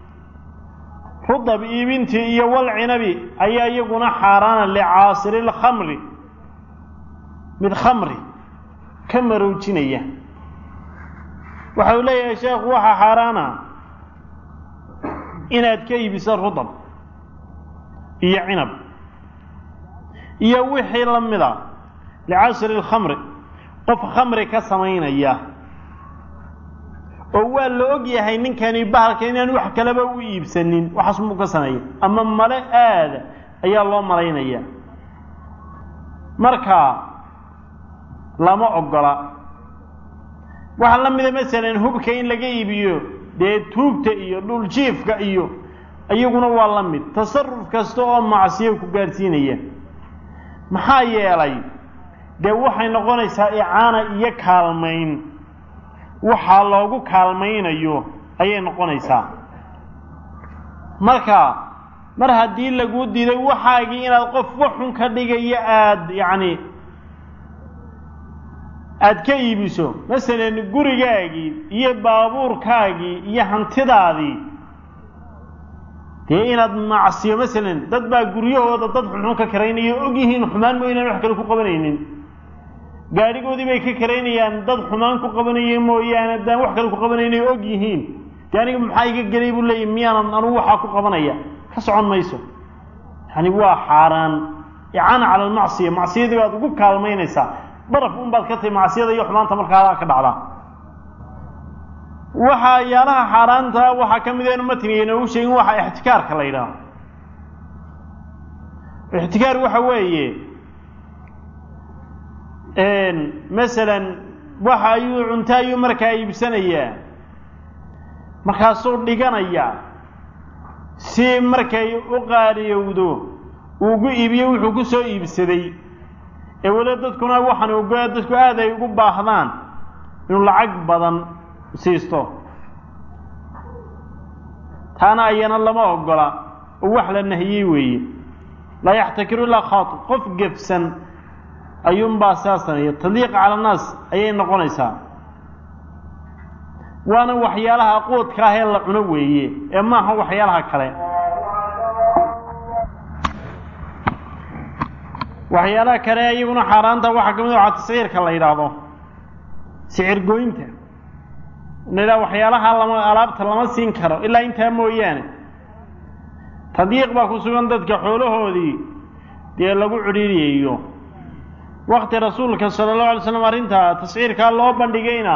rudab iibintii iyo walcinabi ayaa iyaguna xaaraana licaasiri lkhamri mid khamri ka maroojinaya waxa uu leeyahay sheekhu waxaa xaaraana inaad ka iibiso rudab iyo cinab iyo wixii la mida licasri lkhamri qof khamri ka samaynaya oo waa la og yahay ninkani bahalka inaan wax kaleba u iibsanin waxaas muu ka sameeya ama male aada ayaa loo malaynaya marka lama ogola waxaa la mida masalan hubka in laga iibiyo dee tuugta iyo dhuljiifka iyo iyaguna waa la mid tasaruf kasta oo macsiyo ku gaadhsiinaya maxaa yeelay dee waxay noqonaysaa icaana iyo kaalmayn waxaa loogu kaalmaynayo ayay noqonaysaa marka mar haddii laguu diiday waxaagii inaad qof waxun ka dhigayo aada yacni aada ka iibiso masalan gurigaagii iyo baabuurkaagii iyo hantidaadii dee inaad macsiyo masalan dad baa guryahooda dad xunxun ka karaynaya og yihiin xumaan mo inaan wax kale ku qabanaynin gaadhigoodii bay ka karaynayaan dad xumaan ku qabanaya mooyaane haddaan wax kale ku qabanayna og yihiin dee aniga maxaa iga gelay buu leeyahy miyaanan anugu waxaa ku qabanaya ka socon mayso yani waa xaaraan icaana cala almacsiya macsiyadii baad ugu kaalmaynaysaa daraf un baad ka tahay macsiyada iyo xumaanta markaa ka dhacdaa waxaa yaalaha xaaraanta waxaa ka mid enu matniga inoogu sheegin waxa ixtikaarka la yidhaaho ixtikaar waxa weeye masalan waxa ayuu cunto ayuu markaa iibsanayaa markaasuu dhiganayaa si markay u qaadiyowdo uugu iibiyo wuxuu ku soo iibsaday ee weli dadkuna waxaan ogoa dadku aad ay ugu baahdaan inuu lacag badan siisto taana ayana lama ogola oo wax la nahiyey weeye laa yaxtakiru ilaa khaati qof gefsan ayuunbaa sidaas sameeya tadliiq cala annaas ayay noqonaysaa waana waxyaalaha quudka ah ee la cuno weeye ee maaha waxyaalaha kale waxyaalaha kale iyaguna xaaraanta waxaa ka mid waxaa tasciirka la yidhaahdo sicir gooynta la yidhaha waxyaalaha lama alaabta lama siin karo ilaa intaa mooyaane tadyiiq baa ku sugan dadka xoolahoodii dee lagu cidhiiriyayo wakti rasuulka sala allahu alay slam arrintaa tasciirkaa loo bandhigayna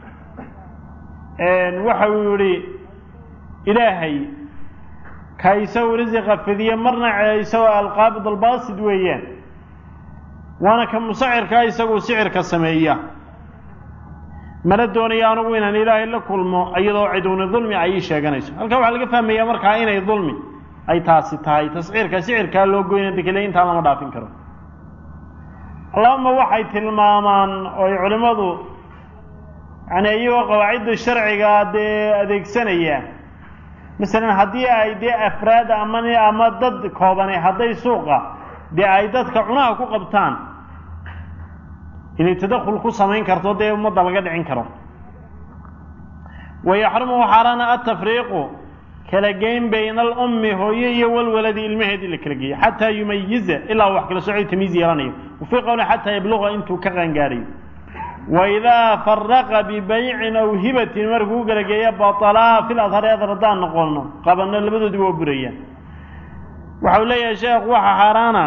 waxa uu yihi ilaahay ka isagu risiqa fidiye marna isagoo alqaabid albaasid weeyaan waana ka musacirkaa isagu sicirka sameeya mana doonayo anugu inaan ilaahay la kulmo iyadoo ciduuni dulmi ay ii sheeganayso halkaa waxaa laga fahmayaa markaa inay dulmi ay taasi tahay tasciirka sicirkaa loo goyna dekele intaa lama dhaafin karo allahuma waxay tilmaamaan oo ay culimmadu yani iyagoo qawaacidda sharciga dee adeegsanaya masalan haddii ay dee afraad ama ama dad koobane hadday suuqa dee ay dadka cunaha ku qabtaan inay tadakul ku samayn karto dee ummadda laga dhicin karo wayaxrumu xaaraana atafriiqu kala geyn bayna alummi hooye iyo walwaladi ilmaheedii la kala geeyo xataa yumayiza ilaa wax kala socoy tamiiz yeelanayo wafii qowli xataa yabluqa intuu ka qaangaarayo waidaa faraqa bibaycin aw hibatin markuu kala geeya batalaa fil adhari adar haddaan noqono qabano labadoodii waa burayaan waxau leeyahay sheekh waxa xaaraana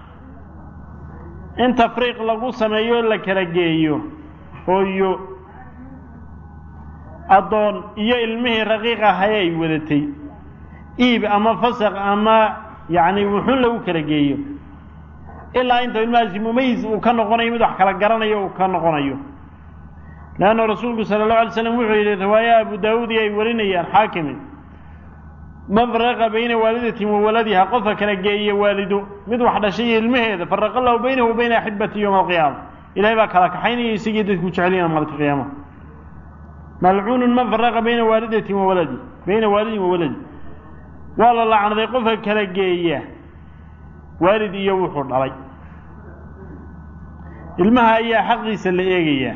in tafriiq lagu sameeyo la kala geeyo hooyo addoon iyo ilmihii raqiiq ahay ay wadatay iib ama fasaq ama yacni wuxun lagu kala geeyo ilaa inta ilmahaasi mumayis uu ka noqonayo mid wax kala garanayo uu ka noqonayo leanna rasuulku sala allahu alay slam wuxuu yidhi riwaaya abu daawuud iyo ay warinayaan xaakimi man faraqa bayna waalidatin wa waladiha qofka kala geeya waalido mid wax dhashay iyo ilmaheeda faraqa allahu baynahu wa bayna axibati yowma alqiyaama ilahay baa kala kaxaynaya isagii dadku jeceliyana maalinta qiyaama malcuunun man faraqa bayna waalidatin wa waladi bayna waalidin wa waladi waa la lacnaday qofka kala geeya waalid iyo wuxuu dhalay ilmaha ayaa xaqiisa la eegayaa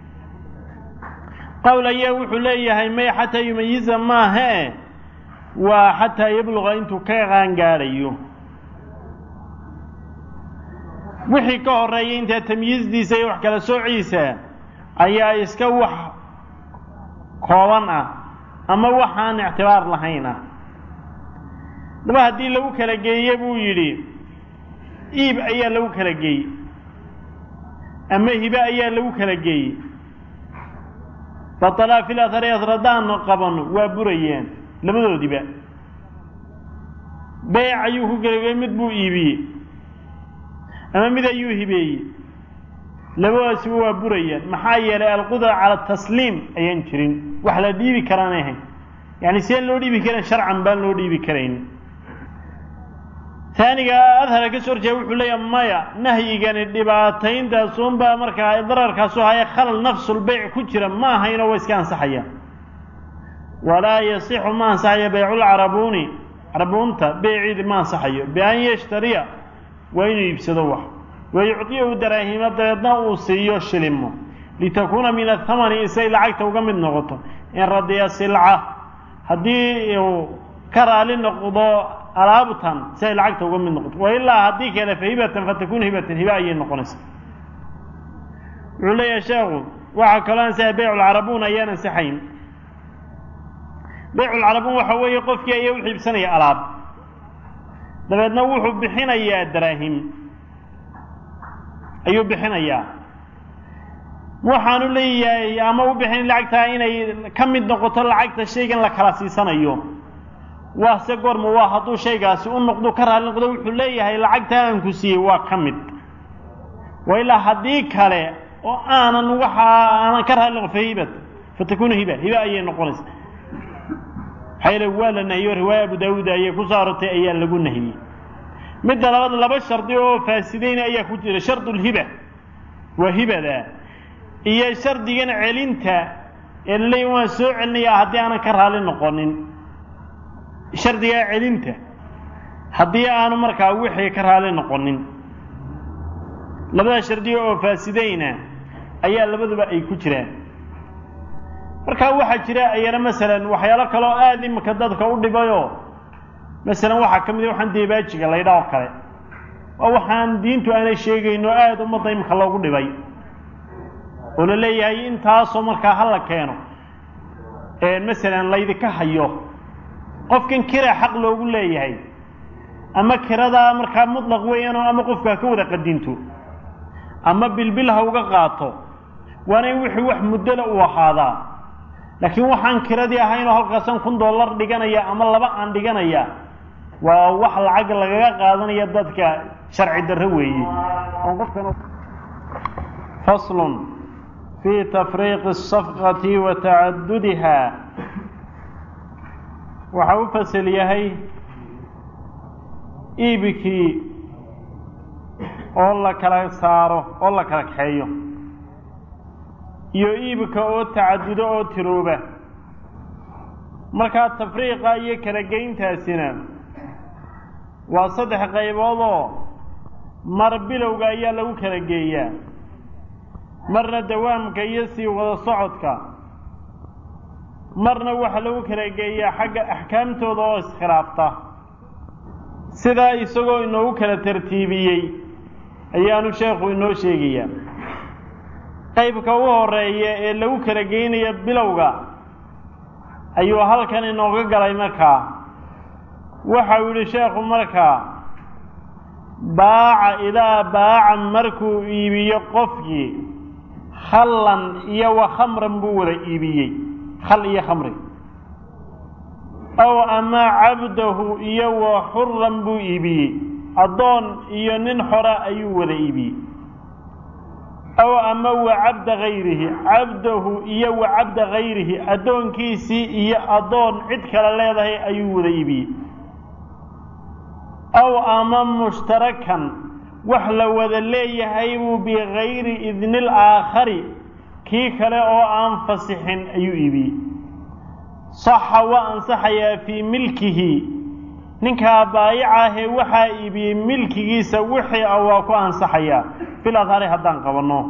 qowl ayaa wuxuu leeyahay may xataa yumayiza maahae waa xataa yabluqa intuu ka qaangaadhayo wixii ka horeeya intaa tamyiizdiisa iyo wax kala soociisa ayaa iska wax kooban ah ama waxaan ictibaar lahayn ah daba haddii lagu kala geeye buu yidhi iib ayaa lagu kala geeyey ama hibe ayaa lagu kala geeyey batalaa fil athari asradaan qabano waa burayeen labadoodiba beyc ayuu ku kala mid buu iibiyey ama mid ayuu hibeeyey labadaasiba waa burayaan maxaa yeelay alqudra cala tasliim ayaan jirin wax la dhiibi karaan ahayn yani sideen loo dhiibi karayn sharcan baan loo dhiibi karayn taaniga adhara ka soo horjeeda wuxuu leeyaha maya nahyigani dhibaatayntaasunbaa markaa dararkaasu haya khalal nafsulbeyc ku jira ma ahaynoo waa iska ansaxaya walaa yasixu ma ansaxayo beyculcarabuuni carabuunta beyciidi ma ansaxayo bian yashtariya waa inuu iibsado wax wayucdiyahu daraahima dabeedna uu siiyo shilimo litakuuna min athamani isay lacagta uga mid noqoto in radiya silca haddii uu ka raali noqdo alaabtan si ay lacagta uga mid noqoto wa ilaa haddii kale fa hibatan fatakunu hibatan hiba ayay noqonaysa wuxuu leeyahay sheekhu waxaa kaloo ansaxay beyculcarabuun ayaan ansaxayn beyculcarabuun waxa weeye qofkii ayaa u xiibsanaya alaab dabeedna wuxuu bixinayaa daraahim ayuu bixinayaa waxaanu leeyahay ama u bixin lacagtaa inay ka mid noqoto lacagta shaygan la kala siisanayo waa se goorma waa hadduu shaygaasi u noqdo ka raali noqdo wuxuu leeyahay lacagtaa aan ku siiyey waa ka mid wa ilaa haddii kale oo aanan waxa aanan ka raali noqon fa hibat fatakunu hiba hiba ayay noqonaysa maxaa yeele waa la nahiyo riwaaya abu daawuud ayay ku soo arortay ayaa lagu nahiyey midda labaad laba shardi oo faasideyna ayaa ku jira shardulhiba waa hibada iyo shardigan celinta ee laleeya waan soo celinayaa haddii aanan ka raali noqonin shardigaa celinta haddii aanu markaa wixii ka raali noqonin labada shardiga oo faasideyna ayaa labaduba ay ku jiraan markaa waxaa jira ayana masalan waxyaalo kaloo aada imika dadka u dhibayoo masalan waxaa ka mid a waxaan deebaajiga laydha oo kale waa waxaan diintu aanay sheegayno aada ummadda imika loogu dhibay oo la leeyahay intaasoo markaa hala keeno masalan laydika hayo qofkan kira xaq loogu leeyahay ama kiradaa markaa mutlaq weeyaanoo ama qofku ha ka wada qadinto ama bilbil ha uga qaato waana in wixii wax muddole uu ahaadaa laakiin waxaan kiradii ahaynoo halkaasan kun dollar dhiganaya ama laba aan dhiganaya waa wax lacag lagaga qaadanaya dadka sharci darro weeye faslun fii tafriiqi asafqati wa tacadudiha waxa u fasel yahay iibikii oo la kala saaro oo la kala kaxeeyo iyo iibka oo tacadudo oo tirooba markaa tafriiqa iyo kala geyntaasina waa saddex qayboodoo mar bilowga ayaa lagu kala geeyaa marna dawaamka iyo sii wada socodka marna waxaa lagu kala geeyaa xagga axkaamtooda oo iskhilaafta sidaa isagoo inoogu kala tartiibiyey ayaanu sheekhu inoo sheegayaa qaybka u horeeya ee lagu kala geynaya bilowga ayuu halkan inooga galay markaa waxau yidhi sheekhu markaa baaca idaa baaca markuu iibiyo qofkii khallan iyo wa khamran buu wada iibiyey khal iyo khamri aw ama cabdahu iyo wa xuran buu iibiyey addoon iyo nin xora ayuu wada iibiyey aw ama wa cabda gayrihi cabdahu iyo wa cabda gayrihi addoonkiisii iyo addoon cid kale leedahay ayuu wada iibiyey aw ama mushtarakan wax la wada leeyahay buu bigayri idnil aakhari kii kale oo aan fasixin ayuu iibiyey saxa waa ansaxayaa fii milkihi ninkaa baayicahee waxaa iibiyey milkigiisa wixii a waa ku ansaxayaa fil adhari haddaan qabanno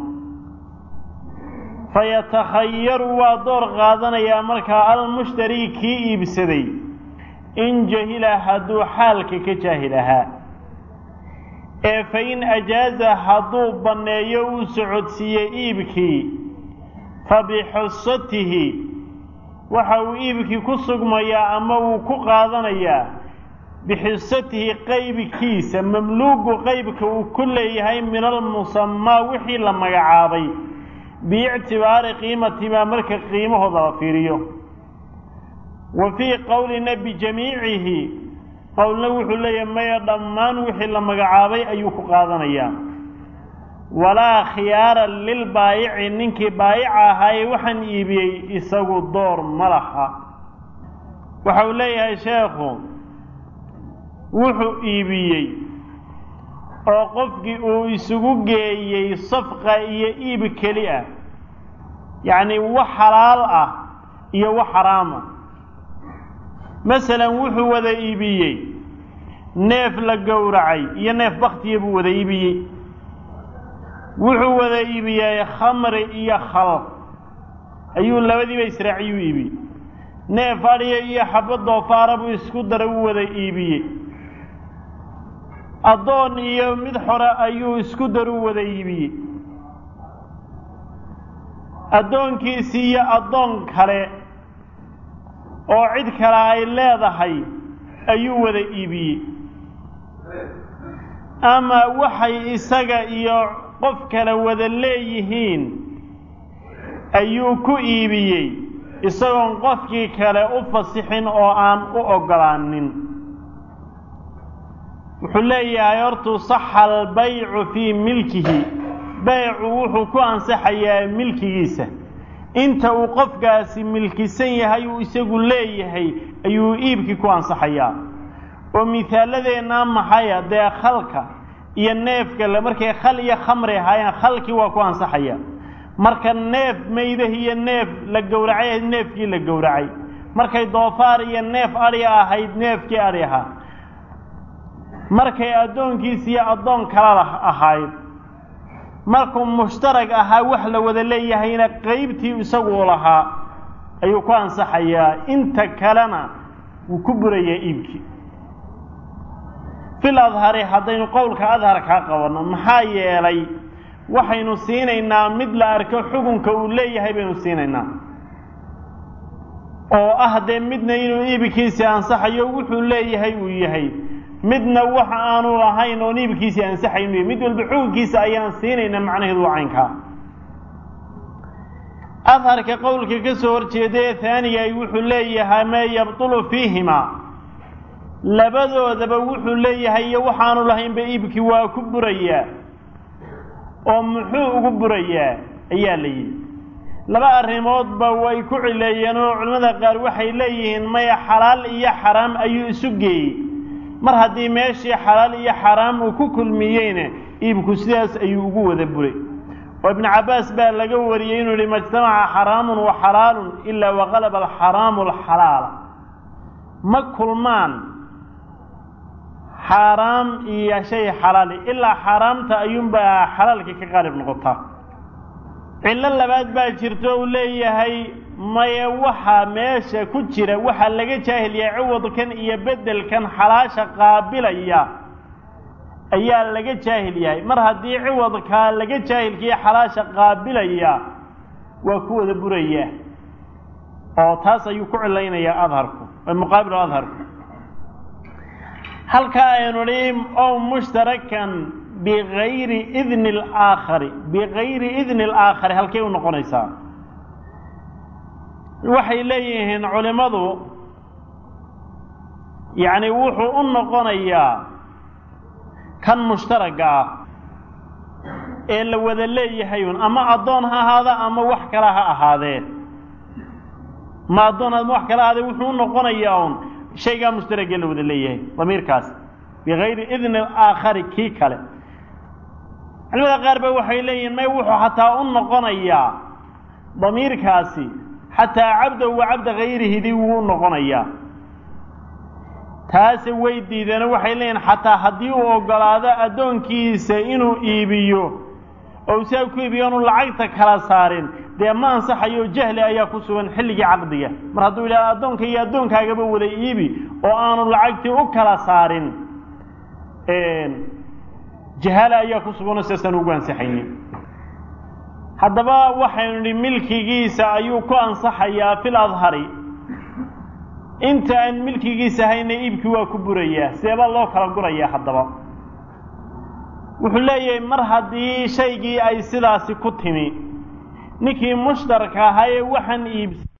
fayatakhayaru waa door qaadanayaa markaa almushtari kii iibsaday in jahila hadduu xaalka ka jaahil ahaa ee fa in ajaaza hadduu banneeyo uu socodsiiyey iibkii fa bixusatihi waxa uu iibkii ku sugmayaa ama wuu ku qaadanayaa bixisatihi qaybkiisa mamluugu qaybka uu ku leeyahay min almusamaa wixii la magacaabay biictibaari qiimatimaa marka qiimahooda la fiiriyo wa fii qowlina bijamiicihi qowlna wuxuu leeyahay maya dhammaan wixii la magacaabay ayuu ku qaadanayaa walaa khiyaara lilbaayici ninkii baayica ahaaye waxaan iibiyey isagu door ma laha waxa uu leeyahay sheekhu wuxuu iibiyey oo qofkii uu isugu geeyey safqa iyo iib keli ah yacni wax xalaal ah iyo wax xaraama masalan wuxuu wada iibiyey neef la gowracay iyo neef baktiya buu wada iibiyey wuxuu wada iibiyey khamri iyo khal ayuu labadiiba israaciyuu iibiyey neef adhiya iyo xabbo doofaara buu isku daray u wada iibiyey addoon iyo mid xore ayuu isku daru wada iibiyey addoonkiisii iyo addoon kale oo cid kale ay leedahay ayuu wada iibiyey ama waxay isaga iyo qof kale wada leeyihiin ayuu ku iibiyey isagoon qofkii kale u fasixin oo aan u oggolaanin wuxuu leeyahay hortuu saxa albaycu fii milkihi baycu wuxuu ku ansaxayaa milkigiisa inta uu qofkaasi milkisan yahay uu isagu leeyahay ayuu iibkii ku ansaxayaa oo mihaalladeennaa maxaya dee khalka iyo neefka le markay khal iyo khamri ahaayeen khalkii waa ku ansaxaya marka neef maydah iyo neef la gowracay ahayd neefkii la gowracay markay doofaar iyo neef adhi ahayd neefkii adhi ahaa markay addoonkiisa iyo addoon kala ahayd markuu mushtarag ahaa wax la wada leeyahayna qaybtii isagu u lahaa ayuu ku ansaxayaa inta kalena wuu ku burayaa iibkii fil adhari haddaynu qowlka adharkaa qabanno maxaa yeelay waxaynu siinaynaa mid la arko xukunka uu leeyahay baynu siinaynaa oo ah dee midna inuu iibkiisii ansaxayo wuxuu leeyahay uu yahay midna waxa aanu lahayn oon iibkiisii ansaxaynu yahay mid walba xukunkiisa ayaan siinaynaa macnaheedu waa caynkaa adharka qowlka ka soo horjeedaee haanigay wuxuu leeyahay maa yabtulu fiihimaa labadoodaba wuxuu leeyahay iyo waxaanu lahaynba iibkii waa ku burayaa oo muxuu ugu burayaa ayaa la yidhi laba arrimoodba way ku cileeyeen oo culimmada qaar waxay leeyihiin maya xalaal iyo xaraam ayuu isu geeyey mar haddii meeshii xalaal iyo xaraam uu ku kulmiyeyna iibku sidaas ayuu ugu wada buray oo ibnu cabbaas baa laga wariyey inuu yihi majtamaca xaraamun wa xalaalun ilaa waqalaba alxaraamu alxalaala ma kulmaan xaaraam iyo shay xalaali ilaa xaaraamta ayuunbaa xalaalka ka qaalib noqotaa cillo labaad baa jirto uu leeyahay maye waxaa meesha ku jira waxaa laga jaahil yahay ciwadkan iyo beddelkan xalaasha qaabilaya ayaa laga jaahil yahay mar haddii ciwadkaa laga jaahilkiiyo xalaasha qaabilaya waa ku wada buraya oo taas ayuu ku cilaynayaa adharku muqaabilu adharku halkaa aynu nihi ow mushtarakan bigayri idni alaakhari bigayri idni alaakhari halkay u noqonaysaa waxay leeyihiin culimmadu yacni wuxuu u noqonayaa kan mushtaragga ah ee la wada leeyahay un ama addoon ha ahaada ama wax kale ha ahaadee ma addoon ama wax kale ahaadee wuxuu u noqonayaa un shaygaa mushtaragee la wada leeyahay damiirkaas bigayri idni aakhari kii kale culimada qaar ba waxay leeyihin may wuxuu xataa u noqonayaa damiirkaasi xataa cabdahu wa cabda gayrihidii wuu u noqonayaa taase way diideeno waxay leeyihin xataa haddii uu oggolaado addoonkiisa inuu iibiyo oo saa ku iibiyo anu lacagta kala saarin dee ma ansaxayo jahli ayaa ku sugan xilligii caqdiga mar hadduu yidhahdo addoonka iyo addoonkaagaba wada iibi oo aanu lacagtii u kala saarin jahaale ayaa ku suganoo sidaasaan ugu ansaxaynin haddaba waxaynu nidhi milkigiisa ayuu ku ansaxayaa fil adhari inta aan milkigiisa hayna iibkii waa ku burayaa seebaa loo kala gurayaa haddaba wuxuu leeyahay mar haddii shaygii ay sidaasi ku timi ninkii mushtarka ahaa ee waxaan iibs